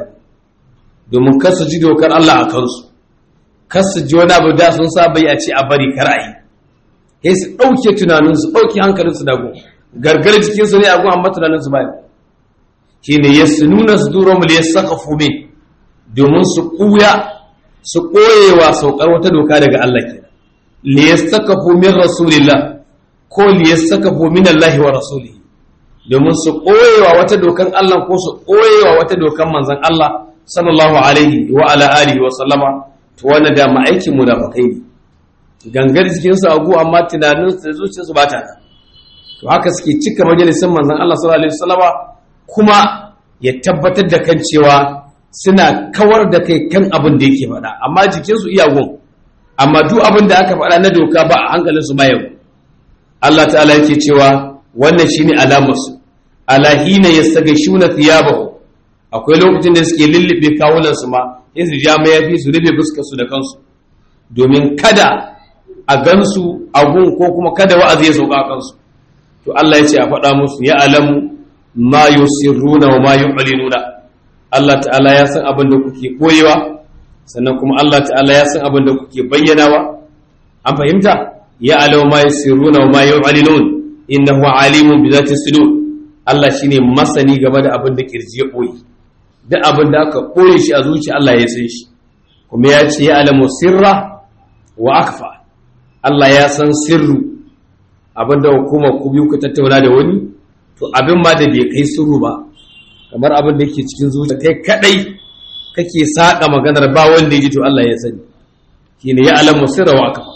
domin kar su ji dokar Allah a kansu kar su ji wani abu da sun saba yi a ce a bari kar a yi sai su ɗauke tunaninsu ɗauke hankalinsu dago gargar jikinsu ne a gun amma tunaninsu baya shi ne ya su nuna su duro mu ya saka fume domin su ƙuya su ƙoyewa saukar wata doka daga Allah ke li ya saka fumin rasulillah ko li ya saka fumin Allah wa rasulihi domin su ƙoyewa wata dokan Allah ko su ƙoyewa wata dokan manzon Allah sallallahu alaihi wa ala alihi wa sallama to wannan da ma'aikin mu da bakai ne gangar jikinsu a gu amma tunaninsu da zuciyarsu ba ta nan to haka suke cika majalisin manzon Allah sallallahu alaihi wasallama kuma ya tabbatar da kan cewa suna kawar da kai kan abin da yake faɗa amma jikinsu iya gun amma duk abin da aka faɗa na doka ba a hankalinsu ba yau Allah ta'ala yake cewa wannan shine alamar su ala hina yastagashuna thiyabahu akwai lokacin da suke lullube kawunan su ma in su ja mayafi su rufe fuskar su da kansu domin kada a gansu a gun ko kuma kada wa'azi ya sauka a kansu to Allah ya ce a faɗa musu ya alamu ma yusirruna wa ma yu'linuna Allah ta'ala ya san abin da kuke koyewa sannan kuma Allah ta'ala ya san abin da kuke bayyanawa an fahimta ya alamu ma yusirruna wa ma yu'linun innahu alimun bi zati sudur Allah shine masani game da abin da kirji ya koyi duk abin da aka koye shi a zuciya Allah ya san shi kuma ya ce ya alamu sirra wa akfa Allah ya san sirru abinda hukumar ku biyu ku tattauna da wani to abin ma da bai kai sirru ba kamar abin da yake cikin zuciya kai kadai kake saka maganar ba wanda ya ji to Allah ya sani shine ya alamu sirra wa akfa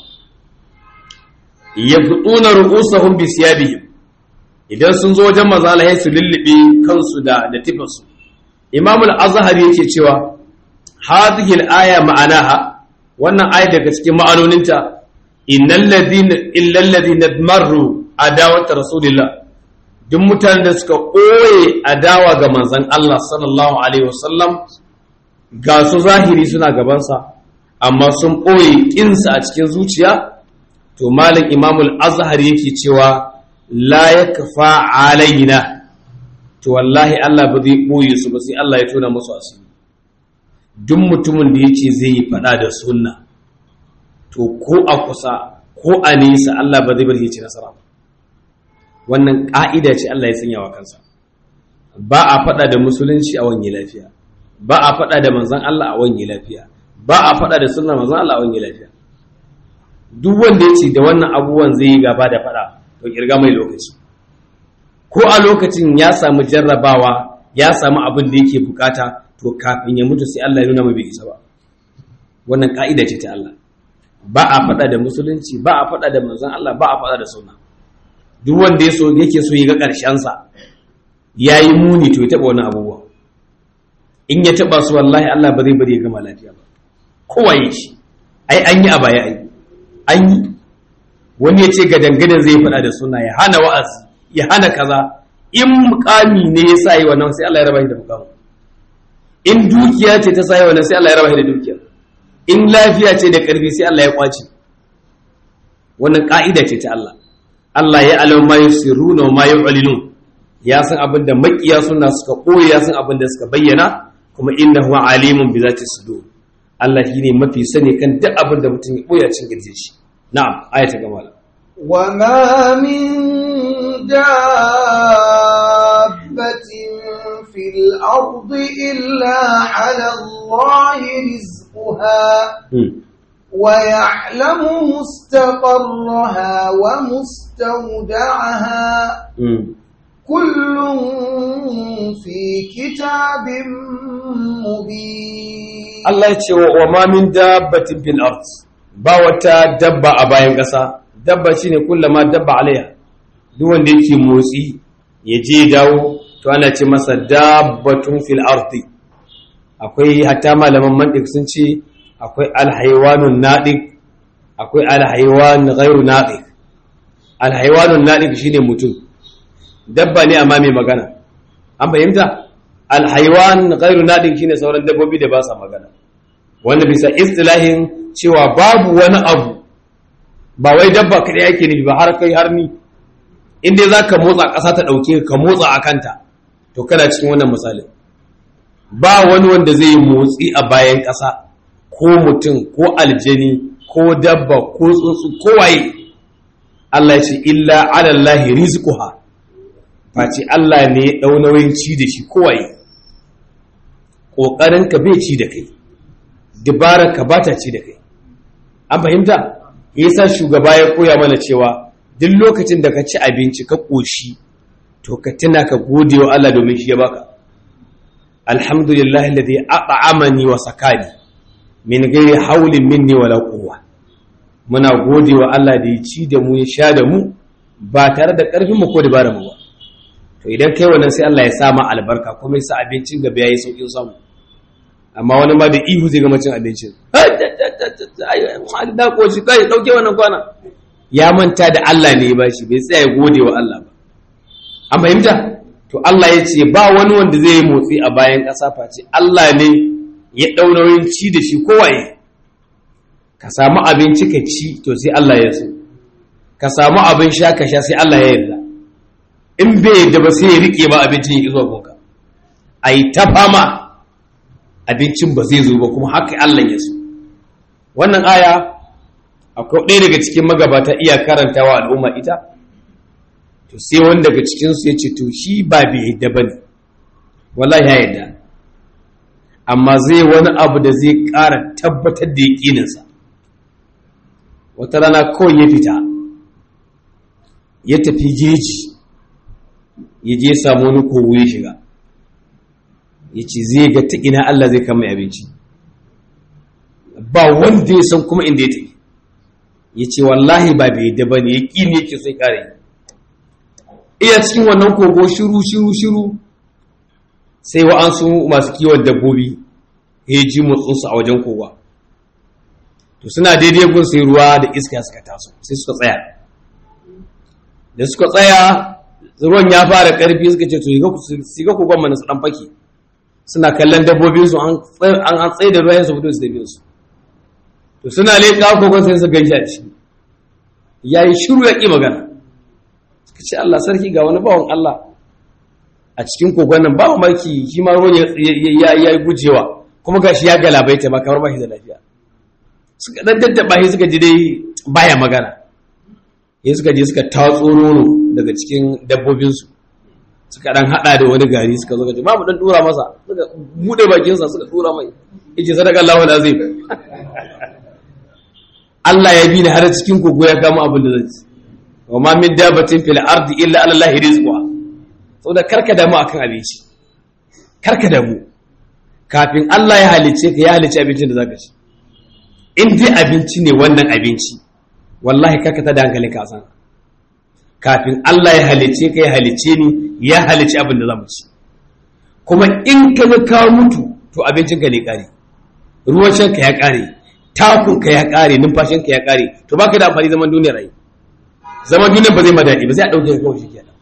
yaqtuna ru'usahum bi siyabihim idan sun zo wajen manzo Allah su lullube kansu da da tifinsu Imam al-Azhari yake cewa hadhihi al-aya ma'anaha wannan aya daga cikin ma'anoninta innal ladina illal ladina marru adawat rasulillah duk mutanen da suka ɓoye adawa ga manzon Allah sallallahu alaihi wasallam ga su zahiri suna gabansa amma sun ɓoye ƙinsa a cikin zuciya to malam imamul azhar yake cewa la yakfa alaina to wallahi Allah ba zai ɓoye su ba sai Allah ya tona musu asiri duk mutumin da yace zai yi faɗa da sunna to ko a kusa ko a nesa Allah ba zai bar ya ci nasara ba wannan ƙa'ida ce Allah ya sanya wa kansa ba a faɗa da musulunci a wani lafiya ba a faɗa da manzan Allah a wani lafiya ba a faɗa da sunan manzan Allah a wani lafiya duk wanda ya ce da wannan abubuwan zai yi gaba da faɗa to kirga mai lokaci ko a lokacin ya samu jarrabawa ya samu abin da yake bukata to kafin ya mutu sai Allah ya nuna mai bai isa ba wannan ka'ida ce ta Allah ba a faɗa da musulunci ba a faɗa da manzan Allah ba a faɗa da sunna duk wanda ya so yake so ya ga ƙarshen sa yayi muni to ya taɓa wani abubuwa in ya taba su wallahi Allah ba zai bari ya gama lafiya ba kowaye shi ai an yi a baya ai an yi wani ya ce ga dangadan zai faɗa da suna ya hana wa'azi ya hana kaza in mukami ne ya sa yi wannan sai Allah ya raba shi da mukamin in dukiya ce ta sa yi wannan sai Allah ya raba shi da dukiya in lafiya ce da ƙarfi sai Allah ya kwace wannan ka'ida ce ta Allah Allah ya alam ma yusirruna wa ma yu'linun ya san abin da makiya suna suka koyi ya san abin da suka bayyana kuma innahu alimun bi zati sudur Allah shine mafi sani kan duk abin da mutum ya koya cin girje shi na'am ayata gama wa ma min dabbatin fil ardi illa ala Allah rizquha ويعلم مستقرها ومستودعها كل في كتاب مبين Allah ya ce wa ma min dabbatin fil ard ba wata dabba a bayan ƙasa dabba shine kullama dabba alaiha duk wanda yake motsi ya je dawo to ana ce masa dabbatun fil ardi akwai hatta malaman mantiq sun ce akwai alhaywanun nadiq akwai alhaywan ghairu nadiq alhaywanun nadiq shine mutum dabba ne amma mai magana an fahimta alhaiwan ghairu nadin shine sauran dabbobi da ba sa magana wanda bisa istilahin cewa babu wani abu ba wai dabba kadai yake nufi ba har kai har ni inda zaka motsa ƙasa ta dauke ka motsa a kanta to kana cikin wannan misalin ba wani wanda zai yi motsi a bayan ƙasa ko mutum ko aljani ko dabba ko tsuntsu ko waye Allah ya ce illa ala Allah rizquha face Allah ne ya ɗau nauyin ci da shi kowaye ƙoƙarinka bai ci da kai ka ba ta ci da kai an fahimta yasa shugaba ya koya mana cewa duk lokacin da ka ci abinci ka ƙoshi to ka tuna ka gode wa Allah domin shi ya baka alhamdulillahi alladhi at'amani wa sakani min ghairi hawlin minni wala quwwa muna gode wa Allah da ya ci da mu ya sha da mu ba tare da ƙarfin mu ko dabarar mu ba to idan kai wannan sai Allah ya sa ma albarka kuma ya sa abincin gaba yayi saukin samu amma wani ma da ihu zai gama cin abincin da koshi kai dauke wannan kwana ya manta da Allah ne ya bashi bai tsaya ya gode wa Allah ba an fahimta to Allah ya ce ba wani wanda zai yi motsi a bayan ƙasa face Allah ne ya ɗau nauyin ci da shi kowaye ka samu abinci ka ci to sai Allah ya so ka samu abin sha ka sha sai Allah ya yarda in bai yadda ba sai ya rike ba abincin ya zuwa gonka a yi ta fama abincin ba zai zo ba kuma haka Allah ya so wannan aya akwai ɗaya daga cikin magabata iya karantawa al'umma ita to sai wani daga cikinsu ya ce to shi ba bai yadda ba ne wallahi ya yadda amma zai wani abu da zai ƙara tabbatar da yaƙininsa wata rana kawai ya fita ya tafi jeji ya je samu wani kogo ya shiga ya ce zai ga ta ina Allah zai kama abinci ba wanda ya san kuma inda ya tafi ya ce wallahi ba bai da ba ne ya ƙi ne yake sai kare iya cikin wannan kogo shiru shiru shiru sai wa'ansu masu kiwon dabbobi ya ji motsinsu a wajen kowa to suna daidai gun sai ruwa da iska suka taso sai suka tsaya da suka tsaya ruwan ya fara karfi suka ce to su ga kogon mana su dan fake suna kallon dabbobin su an an tsaye da ruwa su fito su dabe su to suna leƙa kogon sai su gaishe a ciki yayi shiru ya ki magana suka ce Allah sarki ga wani bawan Allah a cikin kogon nan ba mamaki shi ma ruwan ya yi gujewa kuma gashi ya galabaita ba kamar ba shi da lafiya suka dan daddaba shi suka ji dai baya magana ya suka je suka tatso nono daga cikin dabbobinsu suka dan hada da wani gari suka zo ga ma mu dan dura masa suka bude bakin sa suka dura mai yace sadaka Allahu alazim Allah ya bi ni har cikin kogo ya kama abin da zai wa ma min dabatin fil ardi illa ala Allah rizqa saboda karka damu akan abinci karka damu kafin Allah ya halice ka ya halice abincin da zaka ci in dai abinci ne wannan abinci wallahi karka ta da hankalin ka san kafin Allah ya halice ka ya halice ni ya halice abin da zamu ci kuma in ka ga ka mutu to abincin ka ne kare ruwan shan ka ya kare takun ka ya kare numfashin ka ya kare to baka da amfani zaman duniyar rai zaman duniyar ba zai ma daɗi ba zai a ɗauke ka kawai shi kenan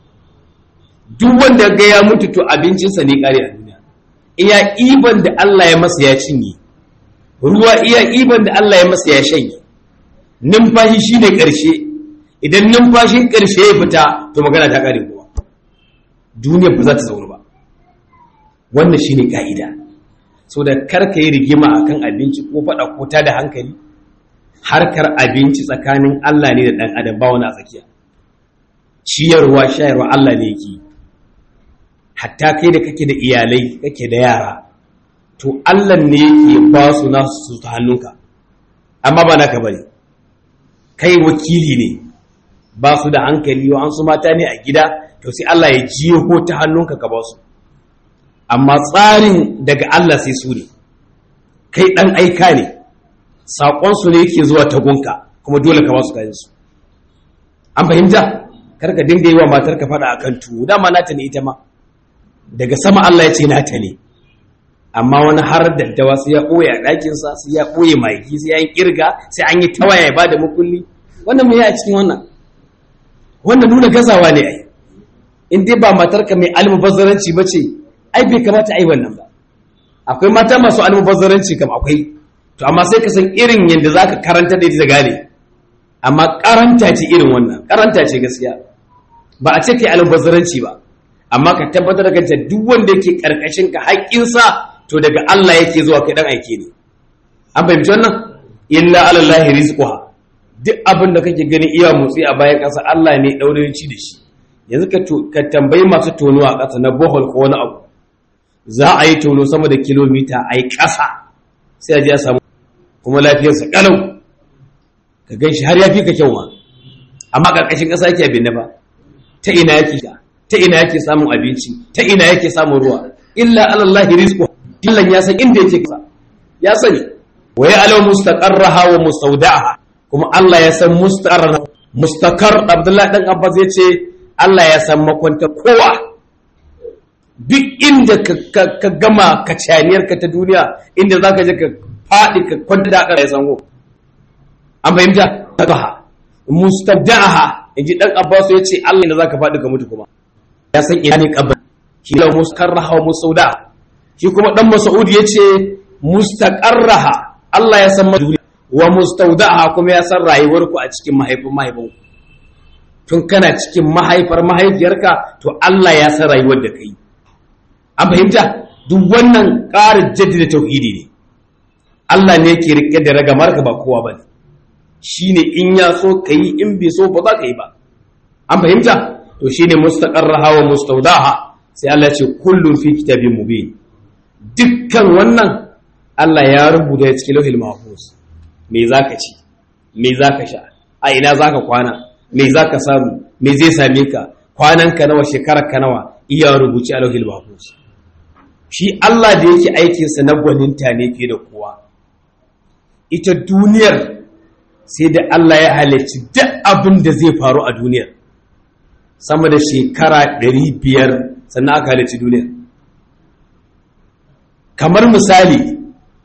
duk wanda ga ya mutu to abincinsa ne kare a duniya iya iban da Allah ya masa ya cinye ruwa iya iban da Allah ya masa ya shanye numfashi shine ƙarshe idan numfashin ƙarshe ya fita to magana ta kare kuma duniya ba za ta zauna ba wannan shine ka'ida so da karka yi rigima akan abinci ko faɗa ko ta da hankali harkar abinci tsakanin Allah ne da ɗan adam ba wani a tsakiya ciyarwa shayarwa Allah ne yake hatta kai da kake da iyalai kake da yara to Allah ne yake ba su nasu su ta hannunka amma ba naka bane kai wakili ne ba su da hankali wa an su mata ne a gida to sai Allah ya jiyo ko ta hannunka ka ba su amma tsarin daga Allah sai su ne kai dan aika ne sakon su ne yake zuwa ta gunka kuma dole ka ba su kayan su an fahimta karka dinga yi wa matar ka fada akan tuwo dama nata ne ita ma daga sama Allah ya ce nata ne amma wani har daddawa sai ya ɓoye a ɗakinsa sai ya ɓoye maki sai ya yi ƙirga sai an yi tawaya ya ba da makulli wannan mai a cikin wannan wannan nuna gazawa ne ai in dai ba matarka mai almubazzaranci ba ce ai bai kamata ai wannan ba akwai mata masu almubazzaranci kam akwai to amma sai ka san irin yadda za ka karanta da ita gane amma karanta ce irin wannan karanta ce gaskiya ba a ce kai almubazzaranci ba amma ka tabbatar da kanta duk wanda yake karkashin ka haƙƙinsa to daga Allah yake zuwa kai dan aike ne an fahimci wannan illa alallahi rizquha duk abin da kake gani iya motsi a bayan ƙasa Allah ne daure ci da shi yanzu ka ka tambayi masu tono a ƙasa na bohol ko wani abu za a yi tono sama da kilomita a yi ƙasa sai a je a samu kuma lafiyarsa kalau ka gan shi har ya fi ka kyau ma amma ƙarƙashin ƙasa yake abin ba ta ina yake ta ina yake samun abinci ta ina yake samun ruwa illa alallahi rizqu dillan ya san inda yake kasa ya sani wa ya'lamu mustaqarraha wa mustawda'aha kuma Allah ya san mustaqarra mustaqar Abdullahi dan Abbas yace Allah ya san makwanta kowa duk inda ka gama ka caniyar ka ta duniya inda zaka je ka fadi ka kwanta da aka ya san go an fahimta takaha mustawda'aha inji dan Abbas yace Allah ne zaka fadi ka mutu kuma ya san ina ne kabar shi la mustarraha wa musauda shi kuma dan mas'ud yace mustaqarraha Allah ya san maduri wa mustaudaha kuma ya san rayuwar ku a cikin mahaifin mahaifin tun kana cikin mahaifar mahaifiyarka to Allah ya san rayuwar da kai an fahimta duk wannan ƙarin jaddada tauhidi ne Allah ne yake rike da ragamar ka ba kowa bane shine in ya so kai in bai so ba za ka yi ba an fahimta to shine mustaqarraha wa mustawdaha sai Allah ya ce kullun fi kitabin mubin dukkan wannan Allah ya rubuta ya cikin lauhil mahfuz me zaka ci me zaka sha a ina zaka kwana me zaka samu me zai same ka kwanan ka nawa shekarar ka nawa iya rubuci a lauhil mahfuz shi Allah da yake aikin sa na gwaninta ne fiye da kowa ita duniyar sai da Allah ya halicci duk abin da zai faru a duniyar sama da shekara ɗari biyar sannan aka halicci duniya kamar misali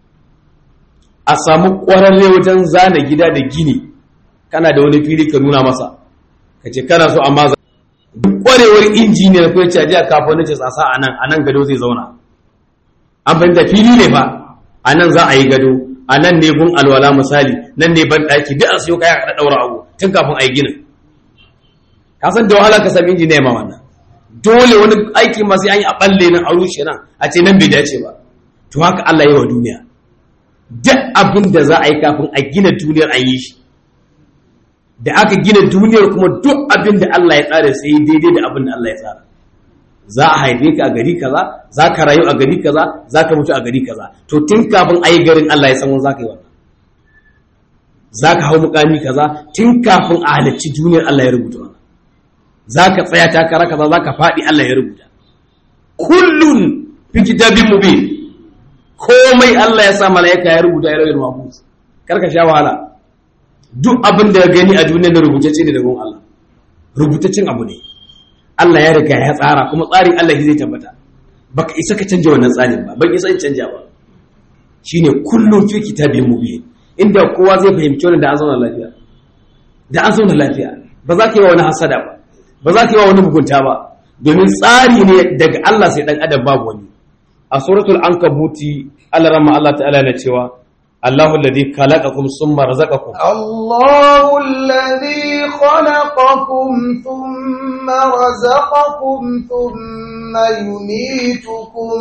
a samu ƙwararre wajen zana gida da gini kana da wani fili ka nuna masa ka ce kana so amma duk ƙwarewar injiniyar ko ce a kafin ce tsasa a nan a nan gado zai zauna an fahimta fili ne fa a nan za a yi gado a nan ne gun alwala misali nan ne ban ɗaki duk a siyo kaya a ɗaura abu tun kafin a yi ginin ka san da wahala ka sami injiniya ma wannan dole wani aiki masu an yi a ɓalle nan a rushe nan a ce nan bai dace ba to haka Allah yi wa duniya duk abin da za a yi kafin a gina duniyar an yi shi da aka gina duniyar kuma duk abin da Allah ya tsara sai daidai da abin da Allah ya tsara za a haife ka a gari kaza za ka rayu a gari kaza za ka mutu a gari kaza to tun kafin a yi garin Allah ya san wani za ka yi wannan za ka hau mukami kaza tun kafin a halarci duniyar Allah ya rubuta wannan za ka tsaya takara kaza za ka faɗi Allah ya rubuta kullun fi kitabin mubin komai Allah ya sa malaika ya rubuta ya rawar mahfuz karka sha wahala duk abin da ya gani a duniyar da rubutacce ne daga Allah rubutaccen abu ne Allah ya riga ya tsara kuma tsarin Allah zai tabbata baka isa ka canja wannan tsarin ba ban isa in canja ba shine kullum fi kitabin mubin inda kowa zai fahimci wannan da an zauna lafiya da an zauna lafiya ba za ka yi wa wani hasada ba ba za ka yi wa wani mugunta ba domin tsari ne daga Allah sai dan adam babu wani a suratul ankabuti Allah ramma Allah ta'ala na cewa Allahu alladhi khalaqakum summa razaqakum الله الذي خلقكم ثم رزقكم ثم يميتكم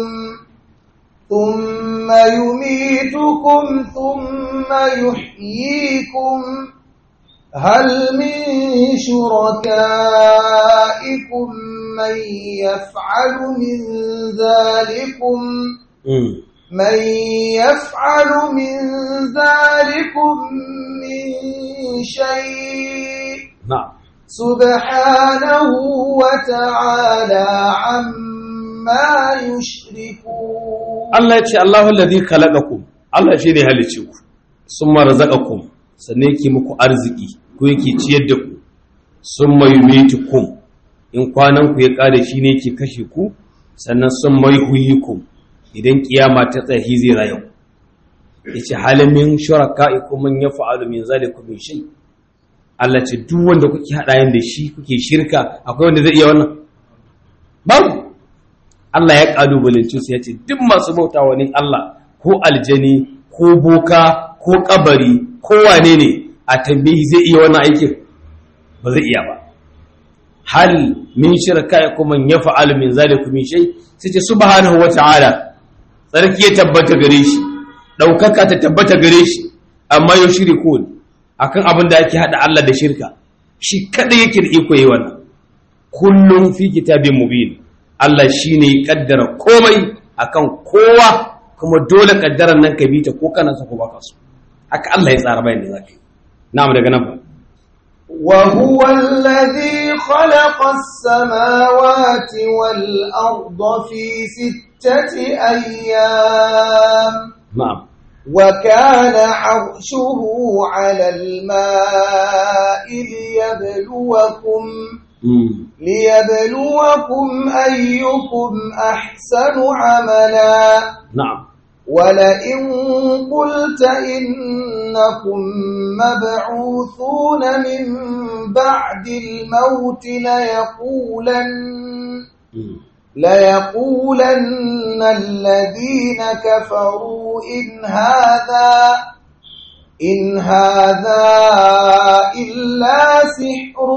ثم يميتكم ثم يحييكم هل من شركائكم من يفعل من ذلكم من يفعل من ذلكم من شيء na'am سبحانه وتعالى عما يشركون Allah ya ce Allahu alladhi khalaqakum Allah shi ne halicce ku summa razaqakum sannan yake muku arziki ko yake ciyar da ku summa yumitukum in kwanan ku ya kare shi ne yake kashe ku sannan summa yuhyikum idan kiyama ta tsahi zai rayu yace halamin shuraka'ikum man yaf'alu min zalikum min shay Allah ce duk wanda kuke hada yin da shi kuke shirka akwai wanda zai iya wannan babu Allah ya kalubalance su ya ce duk masu bauta wani Allah ko aljani ko boka ko kabari ko wane ne a tambayi zai iya wannan aikin ba zai iya ba hal min shirka ya kuma ya fa'alu min zalikum min shay sai ce subhanahu wa ta'ala tsarki ya tabbata gare shi daukaka ta tabbata gare shi amma yau shirikun akan abin da ake hada Allah da shirka shi kada yake da iko yi wannan kullum fi kitabin mubin Allah shi ne kaddara komai akan kowa kuma dole kaddaran nan ka bi ta ko kana so ko baka so haka Allah ya tsara bayan da zaka yi na'am daga nan fa وهو الذي خلق السماوات والأرض في ستة أيام na'am وكان عرشه على الماء ليبلوكم mm. ليبلوكم أيكم أحسن عملا na'am ولئن قلت إنكم مبعوثون من بعد الموت ليقولن mm. ليقولن الذين كفروا إن هذا إن هذا إلا سحر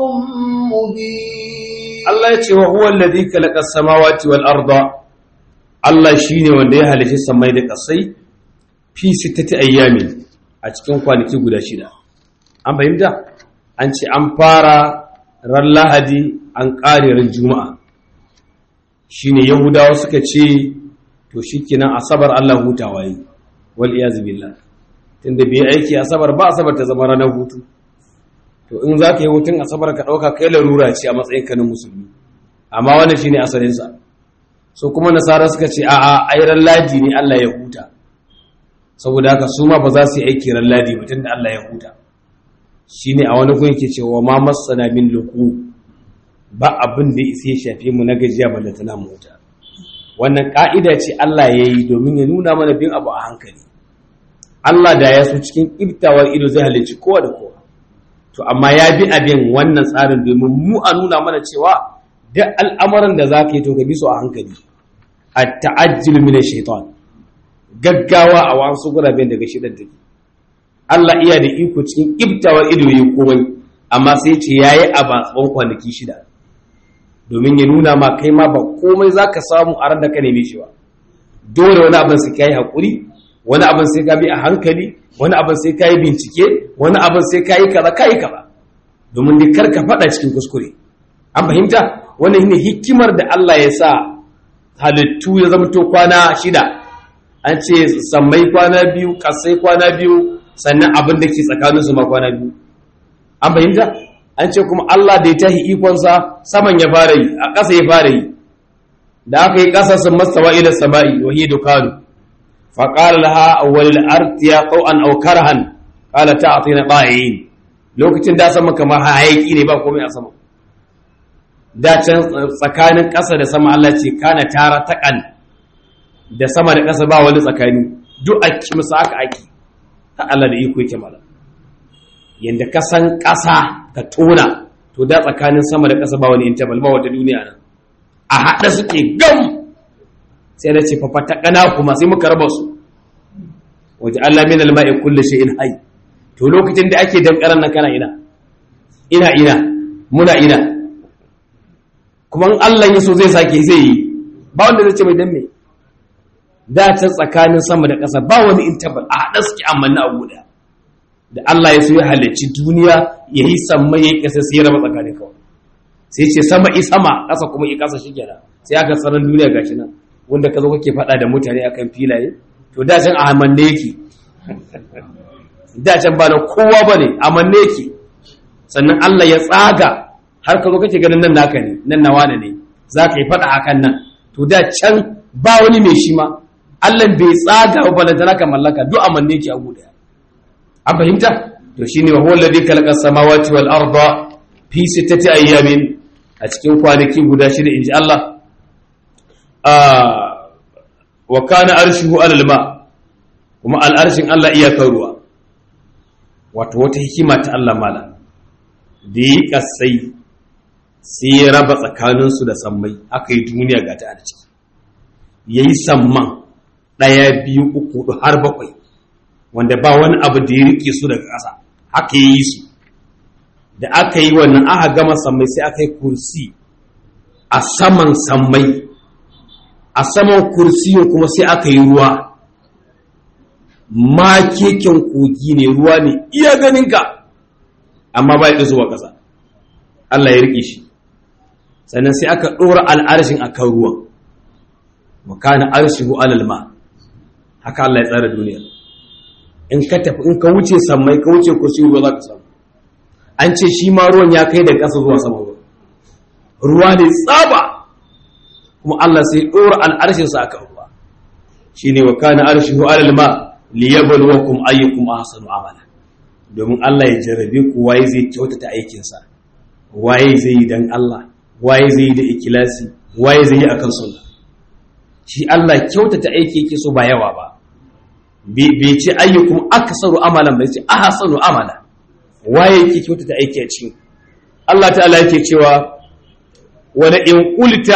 مبين Allah ya ce wa huwa alladhi khalaqa samawati wal arda Allah shine wanda ya halice samai da kasai fi sittati ayyamin a cikin kwanaki guda shida an fahimta an ce an fara ran lahadi an ƙare ran juma'a shine yahudawa suka ce to shikenan asabar Allah hutawa yi wal iyaz billah tunda bai aiki asabar ba asabar ta zama ranar hutu to in za ka yi hutun asabar ka ɗauka kai larura ce a matsayin kanin musulmi amma wannan shine asalinsa so kuma nasara suka ce a'a ai ran ladi ne Allah ya huta saboda haka su ma ba za su yi aiki ran ladi ba tunda Allah ya huta shine a wani gun yake cewa ma masana min luku ba abin da ya shafe mu na gajiya balle tana mu huta wannan ka'ida ce Allah ya yi domin ya nuna mana bin abu a hankali Allah da ya so cikin iftawar ido zai halicci kowa da kowa to amma ya bi abin wannan tsarin domin mu a nuna mana cewa duk al'amuran da za ka yi to ka bi su a hankali a ta'ajjil min shaitan gaggawa a wasu guraben daga shidan take Allah iya da iko cikin iftawar ido yi komai amma sai ce yayi a batsan kwanaki shida domin ya nuna ma kai ma ba komai zaka samu a ran da ka neme shi ba dole wani abin sai kai hakuri wani abin sai ka bi a hankali wani abin sai ka yi bincike wani abin sai ka yi kaza ka yi kaza domin dai kar ka faɗa cikin kuskure an fahimta wannan shine hikimar da Allah ya sa halittu ya zama to kwana shida an ce sammai kwana biyu kasai kwana biyu sannan abin da ke tsakanin su ma kwana biyu an fahimta an ce kuma Allah da ya tahi ikonsa saman ya fara yi a ƙasa ya fara yi da aka yi ƙasa sun mastawa ila sama'i wa hiya dukanu فقال لها أول الأرض يا طوعا أو كرها قال تعطينا طائعين lokacin da sama kamar hayaki ne ba komai a sama da can tsakanin ƙasa da sama Allah ce kana tara taƙan da sama da ƙasa ba wani tsakani duk a kimsa aka aki ta Allah da iko yake mala yanda ka san ƙasa ka tona to da tsakanin sama da ƙasa ba wani interval ba wata duniya nan a haɗa suke gam sai da ce fafata ƙana kuma sai muka raba su waje Allah min alma'i kullu shay'in hayy to lokacin da ake dankaran nan kana ina ina ina muna ina kuma in Allah ya so zai sake zai yi ba wanda zai ce mai dan me da ta tsakanin sama da ƙasa ba wani intabal a haɗa suke amanna a guda da Allah ya so ya halicci duniya ya yi samma ya yi ƙasa sai ya raba tsakanin kawai sai ce sama i sama ƙasa kuma i ƙasa shi kenan sai aka tsaron duniya gashi nan wanda ka zo kake faɗa da mutane akan filaye to da can a amanne yake da can ba na kowa bane amanne yake sannan Allah ya tsaga har ka zo kake ganin nan naka ne nan nawa ne za ka yi faɗa akan nan to da can ba wani mai shi ma Allah bai tsaga ba balantana ka mallaka duk amanne yake a guda an fahimta to shine wa huwa alladhi khalaqa samawati wal arda fi sittati ayyamin a cikin kwanaki guda shida inji Allah wa kana arshihu alal ma kuma al'arshin Allah iyakar ruwa wato wata hikima ta Allah mala da yi kasai sai ya raba tsakaninsu da sammai aka yi duniya ga ta a ciki ya yi samman ɗaya biyu uku hudu har bakwai wanda ba wani abu da ya rike su daga ƙasa haka ya yi su da aka yi wannan aka gama sammai sai aka yi kursi a saman sammai a saman kursiyin kuma sai aka yi ruwa ma keken kogi ne ruwa ne iya ganinka amma ba ya zuwa ƙasa Allah ya riƙe shi sannan sai aka ɗora al'arshin a kan ruwan makana arshihu alalma haka Allah ya tsara duniya in ka tafi in ka wuce sammai ka wuce kursi ruwa za ka samu an ce shi ma ruwan ya kai da ƙasa zuwa sama ruwa ruwa ne tsaba kuma Allah sai ɗora al'arshinsa a kan ruwa shi ne wa kana arshihu alalma liyabluwakum ayyukum ahsanu amala domin Allah ya jarrabe ku waye zai kyautata aikinsa waye zai yi dan Allah waye zai yi da ikilasi waye zai yi akan sunna shi Allah kyautata aiki yake so ba yawa ba bai ce ayyukum aksaru amalan bai ce ahsanu amala waye yake kyautata aiki a cikin Allah ta'ala yake cewa wala in qulta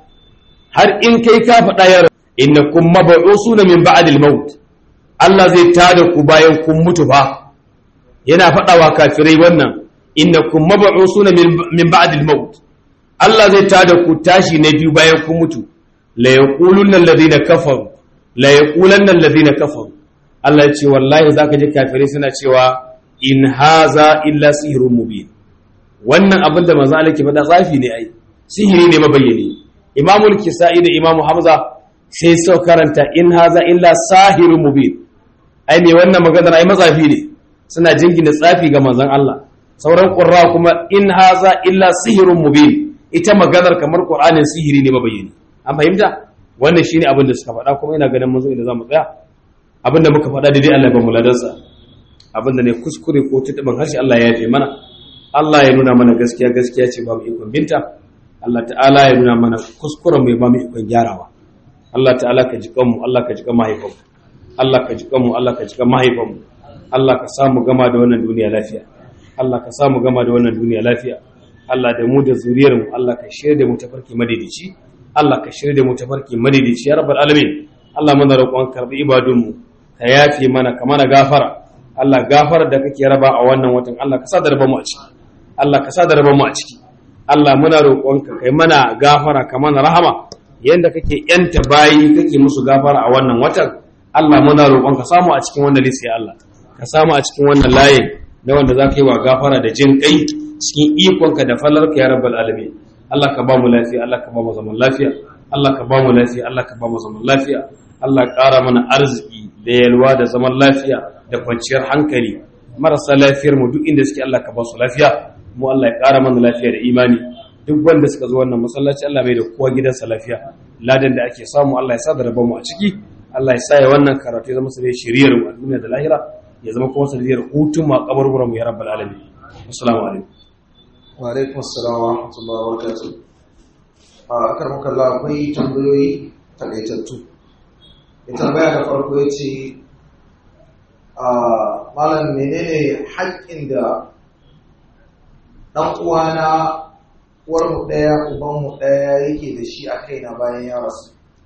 har in kai ka faɗa ya innakum mab'usuna min ba'dil maut Allah zai tada ku bayan kun mutu fa yana faɗawa kafirai wannan innakum mab'usuna min ba'dil maut Allah zai tada ku tashi na biyu bayan kun mutu la yaqulunna alladhina kafaru la yaqulanna alladhina kafaru Allah ya ce wallahi zaka ji kafirai suna cewa in haza illa sihrun mubin wannan abin da manzo Allah ke faɗa tsafi ne ai sihiri ne mabayyane Imamul Kisa'i da Imam Hamza sai sau karanta in haza illa sahirun mubin ai me wannan maganar ai matsafi ne suna jingina tsafi ga manzon Allah sauran qurra kuma in haza illa sihirun mubin ita maganar kamar qur'anin sihiri ne mabayyani an fahimta wannan shine abin da suka faɗa kuma ina ganin mun zo inda zamu tsaya abin da muka faɗa da dai Allah ya ba mu ladansa abin da ne kuskure ko tutuban harshe Allah ya yafe mana Allah ya nuna mana gaskiya gaskiya ce ba mu ikon binta Allah ta'ala ya nuna mana kuskuren mu ya ba mu ikon gyarawa Allah ta'ala ka ji kanmu Allah ka ji kan mahaifanmu Allah ka ji kanmu Allah ka ji kan mahaifanmu Allah ka samu gama da wannan duniya lafiya Allah ka samu gama da wannan duniya lafiya Allah da mu da zuriyar mu Allah ka shirya da mu tafarki madidici Allah ka shirya da mu tafarki madidici ya rabbal alamin Allah muna roƙon karbi ibadun mu ka yafe mana ka mana gafara Allah gafara da kake raba a wannan watan Allah ka sa da raba mu a ciki Allah ka sa da raba mu a ciki Allah muna roƙonka kai mana gafara ka mana rahama yanda kake yanta bayi kake musu gafara a wannan watan Allah muna roƙonka samu a cikin wannan list ya Allah ka samu a cikin wannan layin na wanda za ka yi wa gafara da jin kai cikin ikonka da falarka ya rabbal alamin Allah ka ba mu lafiya Allah ka ba mu zaman lafiya Allah ka ba mu lafiya Allah ka ba mu zaman lafiya Allah ƙara mana arziki da yalwa da zaman lafiya da kwanciyar hankali marasa lafiyar mu duk inda suke Allah ka ba su lafiya mu Allah ya ƙara mana lafiya da imani duk wanda suka zo wannan masallaci Allah mai da kowa gidansa lafiya ladan da ake samu Allah ya sa da rabon mu a ciki Allah ya sa ya wannan karatu ya zama su dai shiriyar mu a duniya da lahira ya zama kuma sanadiyar hutun mu a kaburburan mu ya rabbal alamin assalamu alaikum wa alaikum assalam wa rahmatullahi wa barakatuh a akar makalla akwai tambayoyi takaitattu ya tambaya da farko ya ce a malam menene haƙƙin da ɗan uwana uwarmu ɗaya ubanmu ɗaya yake da shi a kaina bayan ya rasu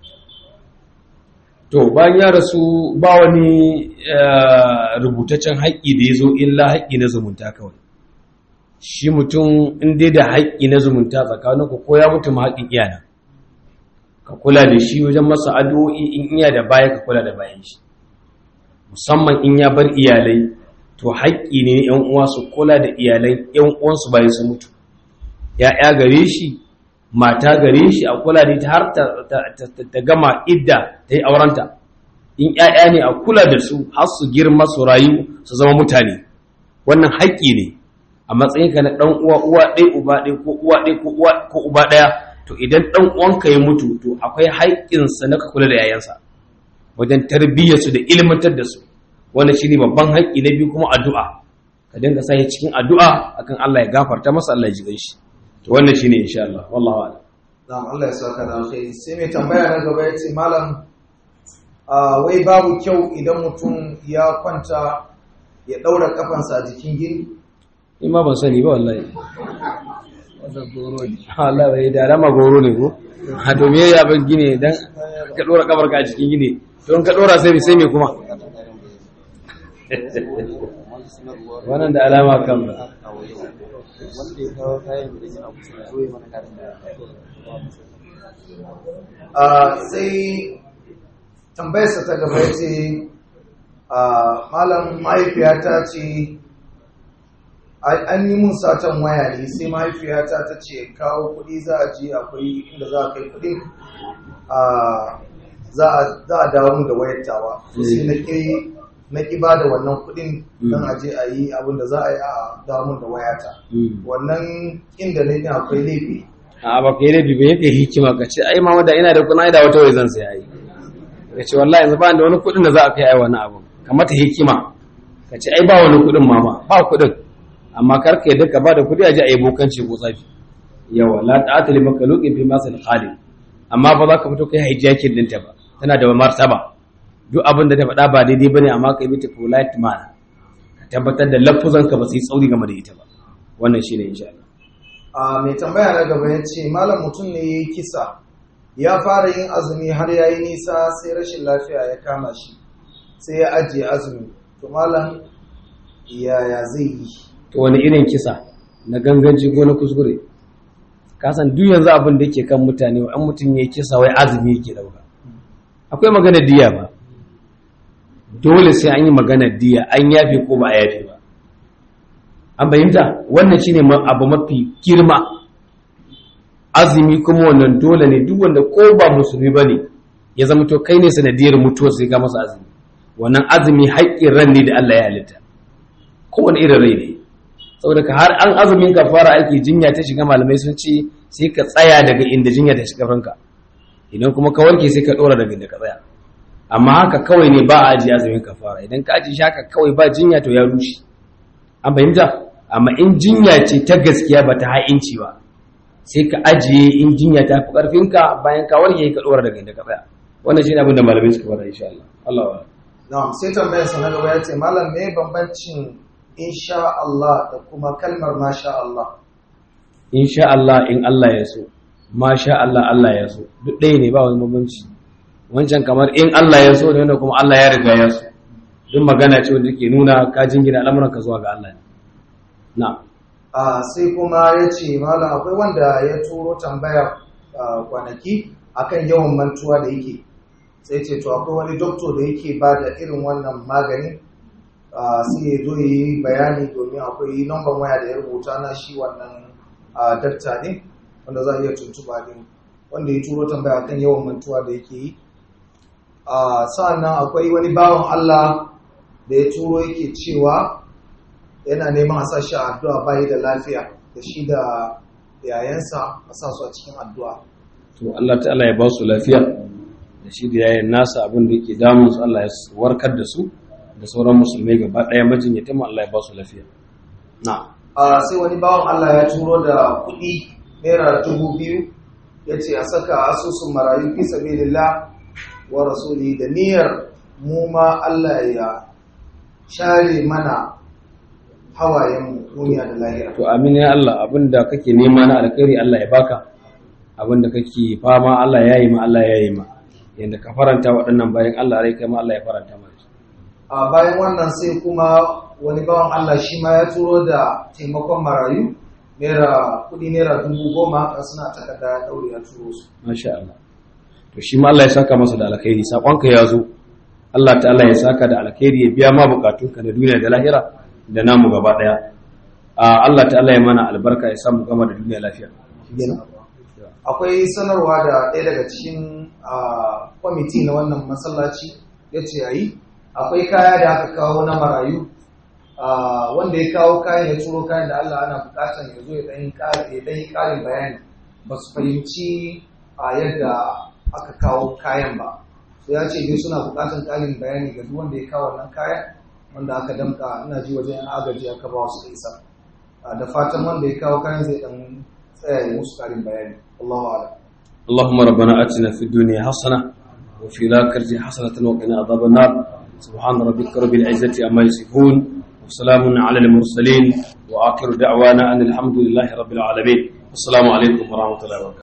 to bayan ya rasu ba wani rubutaccen haƙƙi da ya zo illa haƙƙi na zumunta kawai shi mutum in dai da haƙƙi na zumunta tsakaninku ko ya mutu ma haƙƙin iyana ka kula da shi wajen masa addu'o'i in iya da baya ka kula da bayan shi musamman in ya bar iyalai to haƙƙi ne ‘yan uwa su kula da iyalan ‘yan uwansu bayan su mutu ‘ya'ya gare shi mata gare shi a kula da ita har ta gama idda ta yi aurenta in ‘ya'ya ne a kula da su har su girma su rayu su zama mutane wannan haƙƙi ne a matsayinka na ɗan uwa uwa ɗaya uba ɗaya ko uwa ɗaya ko uba ɗaya to idan ɗan uwanka ya mutu to akwai haƙƙinsa na ka kula da yayansa wajen tarbiyyarsu da ilmantar da su wannan shine babban haƙƙi na biyu kuma addu'a ka dinga sa cikin addu'a akan Allah ya gafarta masa Allah ya ji shi to wannan shine insha Allah wallahi a'lam na'am Allah ya saka da alkhairi sai mai tambaya na gaba yace malam a wai babu kyau idan mutum ya kwanta ya daura kafansa a jikin gini ni ma ban sani ba wallahi Allah bai da rama goro ne ko a to me ya ban gine dan ka dora kafar ka a cikin gine don ka dora sai sai me kuma wannan da alama kan ba sai tambayarsa ta gaba ya ce malam mahaifiyata ce an yi mun satan waya ne sai mahaifiyata ta ce kawo kudi za a je akwai inda za a kai kudin za a dawo mu da wayatawa sai na ƙi na ƙi ba da wannan kuɗin don a je a yi abin da za a yi a damun da wayata wannan inda ne ne akwai laifi a ba kai laifi ba yake hikima ka ce ai mama da ina da kuna da wata wai zan sai yi ka ce wallahi yanzu ba da wani kuɗin da za a kai ai wani abu ka mata hikima ka ce ai ba wani kuɗin mama ba kuɗin amma kar ka yadda ka ba da kuɗi a je a yi bokanci ko tsafi yawa la ta'ata li makhluqin fi masal khaliq amma ba za ka fito kai hijjakin dinta ba tana da martaba duk abin da ta faɗa ba daidai bane amma ka yi mata polite manner ka tabbatar da lafuzanka ba su yi tsauri game da ita ba wannan shine insha Allah a mai tambaya na gaba ya ce malam mutum ne ya yi kisa ya fara yin azumi har ya yi nisa sai rashin lafiya ya kama shi sai ya ajiye azumi to malam yaya zai yi to wani irin kisa na ganganci ko na kuskure kasan duk yanzu abin da yake kan mutane an mutum ya kisa wai azumi yake dauka akwai magana diya ba dole sai an yi magana diya an yafe ko ba a yafe ba an bayyanta wannan shine abu mafi girma azumi kuma wannan dole ne duk wanda ko ba musulmi bane ya zama to kai ne sanadiyar mutuwar sai ka masa azumi wannan azumi haƙƙin ran ne da Allah ya halitta kowane irin rai ne saboda ka har an azumin ka fara aiki jinya ta shiga malamai sun ce sai ka tsaya daga inda jinya ta shiga ranka idan kuma ka warke sai ka dora daga inda ka tsaya amma haka kawai ne ba a ajiye azumin ka fara idan ka ajiye shi haka kawai ba jinya to ya rushe an fahimta amma in jinya ce ta gaskiya ba ta ha'inci ba sai ka ajiye in jinya ta fi karfinka bayan ka warke ka dora daga inda ka tsaya wannan shine abin da malamai suka fara insha Allah Allah wa na'am sai tambayar sa na gaba ya ce malam me bambancin insha Allah da kuma kalmar masha Allah insha Allah in Allah ya so masha Allah Allah ya so duk ɗaya ne ba wani bambanci wancan kamar in Allah ya so ne wanda kuma Allah ya riga ya so duk magana ce wanda ke nuna ka jingina al'amuranka zuwa ga Allah ne na'am a sai kuma ya ce malam akwai wanda ya turo tambayar ah, kwanaki akan yawan mantuwa da yake sai ce to akwai wani doktor da yake ba da irin wannan magani ah, sai ya zo ya yi bayani domin akwai namban waya da ya rubuta na shi wannan ah, dakta ne wanda za a iya tuntuba ne wanda ya turo tambaya akan yawan mantuwa da yake yi Ah, sa'annan akwai wani bawan Allah da ya turo yake cewa yana neman a sa shi a addu'a bayi da lafiya da shi da yayansa a sa su a cikin addu'a. to Allah ta'ala ya ba su lafiya da shi da yayin nasa abin da yake damun su Allah ya warkar da su da sauran musulmai gaba ɗaya majinyata mu Allah ya ba su lafiya na'am A sai wani bawan Allah ya turo da kuɗi naira dubu biyu ya ce a saka asusun marayu fi sabilillah wa rasuli da niyyar mu ma Allah ya share mana hawayen duniya da lahira. to amin ya Allah abinda kake nema na alkhairi Allah ya baka abinda kake fama Allah ya yi ma Allah ya yi ma yanda ka faranta waɗannan bayan Allah rai kai ma Allah ya faranta ma a bayan wannan sai kuma wani bawan Allah shi ma ya turo da taimakon marayu naira kudi naira dubu goma haka suna takarda ya daure ya turo su masha Allah to shi ma Allah ya saka masa da alkhairi sakonka ya zo Allah ta'ala ya saka da alkhairi ya biya ma bukatunka na duniya da lahira da namu gaba daya a Allah ta'ala ya mana albarka ya samu gama da duniya lafiya akwai sanarwa da ɗaya daga cikin ah, kwamiti na wannan masallaci ya ce a yi akwai kaya da aka kawo na marayu ah, wanda ya kawo kayan ya turo kayan da Allah ana bukatan ya zo ya ɗan yi ƙari- ya ɗan yi ƙarin bayani ba su fahimci a yadda aka kawo kayan ba so ya ce dai suna bukatan ƙarin bayani ga duk wanda ya kawo wannan kayan wanda aka damka ina ji wajen yan agaji aka ba su da isa Ah, da fatan wanda ya kawo kayan zai ɗan tsaya ya musu ƙarin bayani Allahu a'lam اللهم ربنا آتنا في الدنيا حسنة وفي الآخرة حسنة وقنا عذاب النار سبحان ربك رب العزة عما يصفون وسلام على المرسلين وآخر دعوانا أن الحمد لله رب العالمين السلام عليكم ورحمة الله وبركاته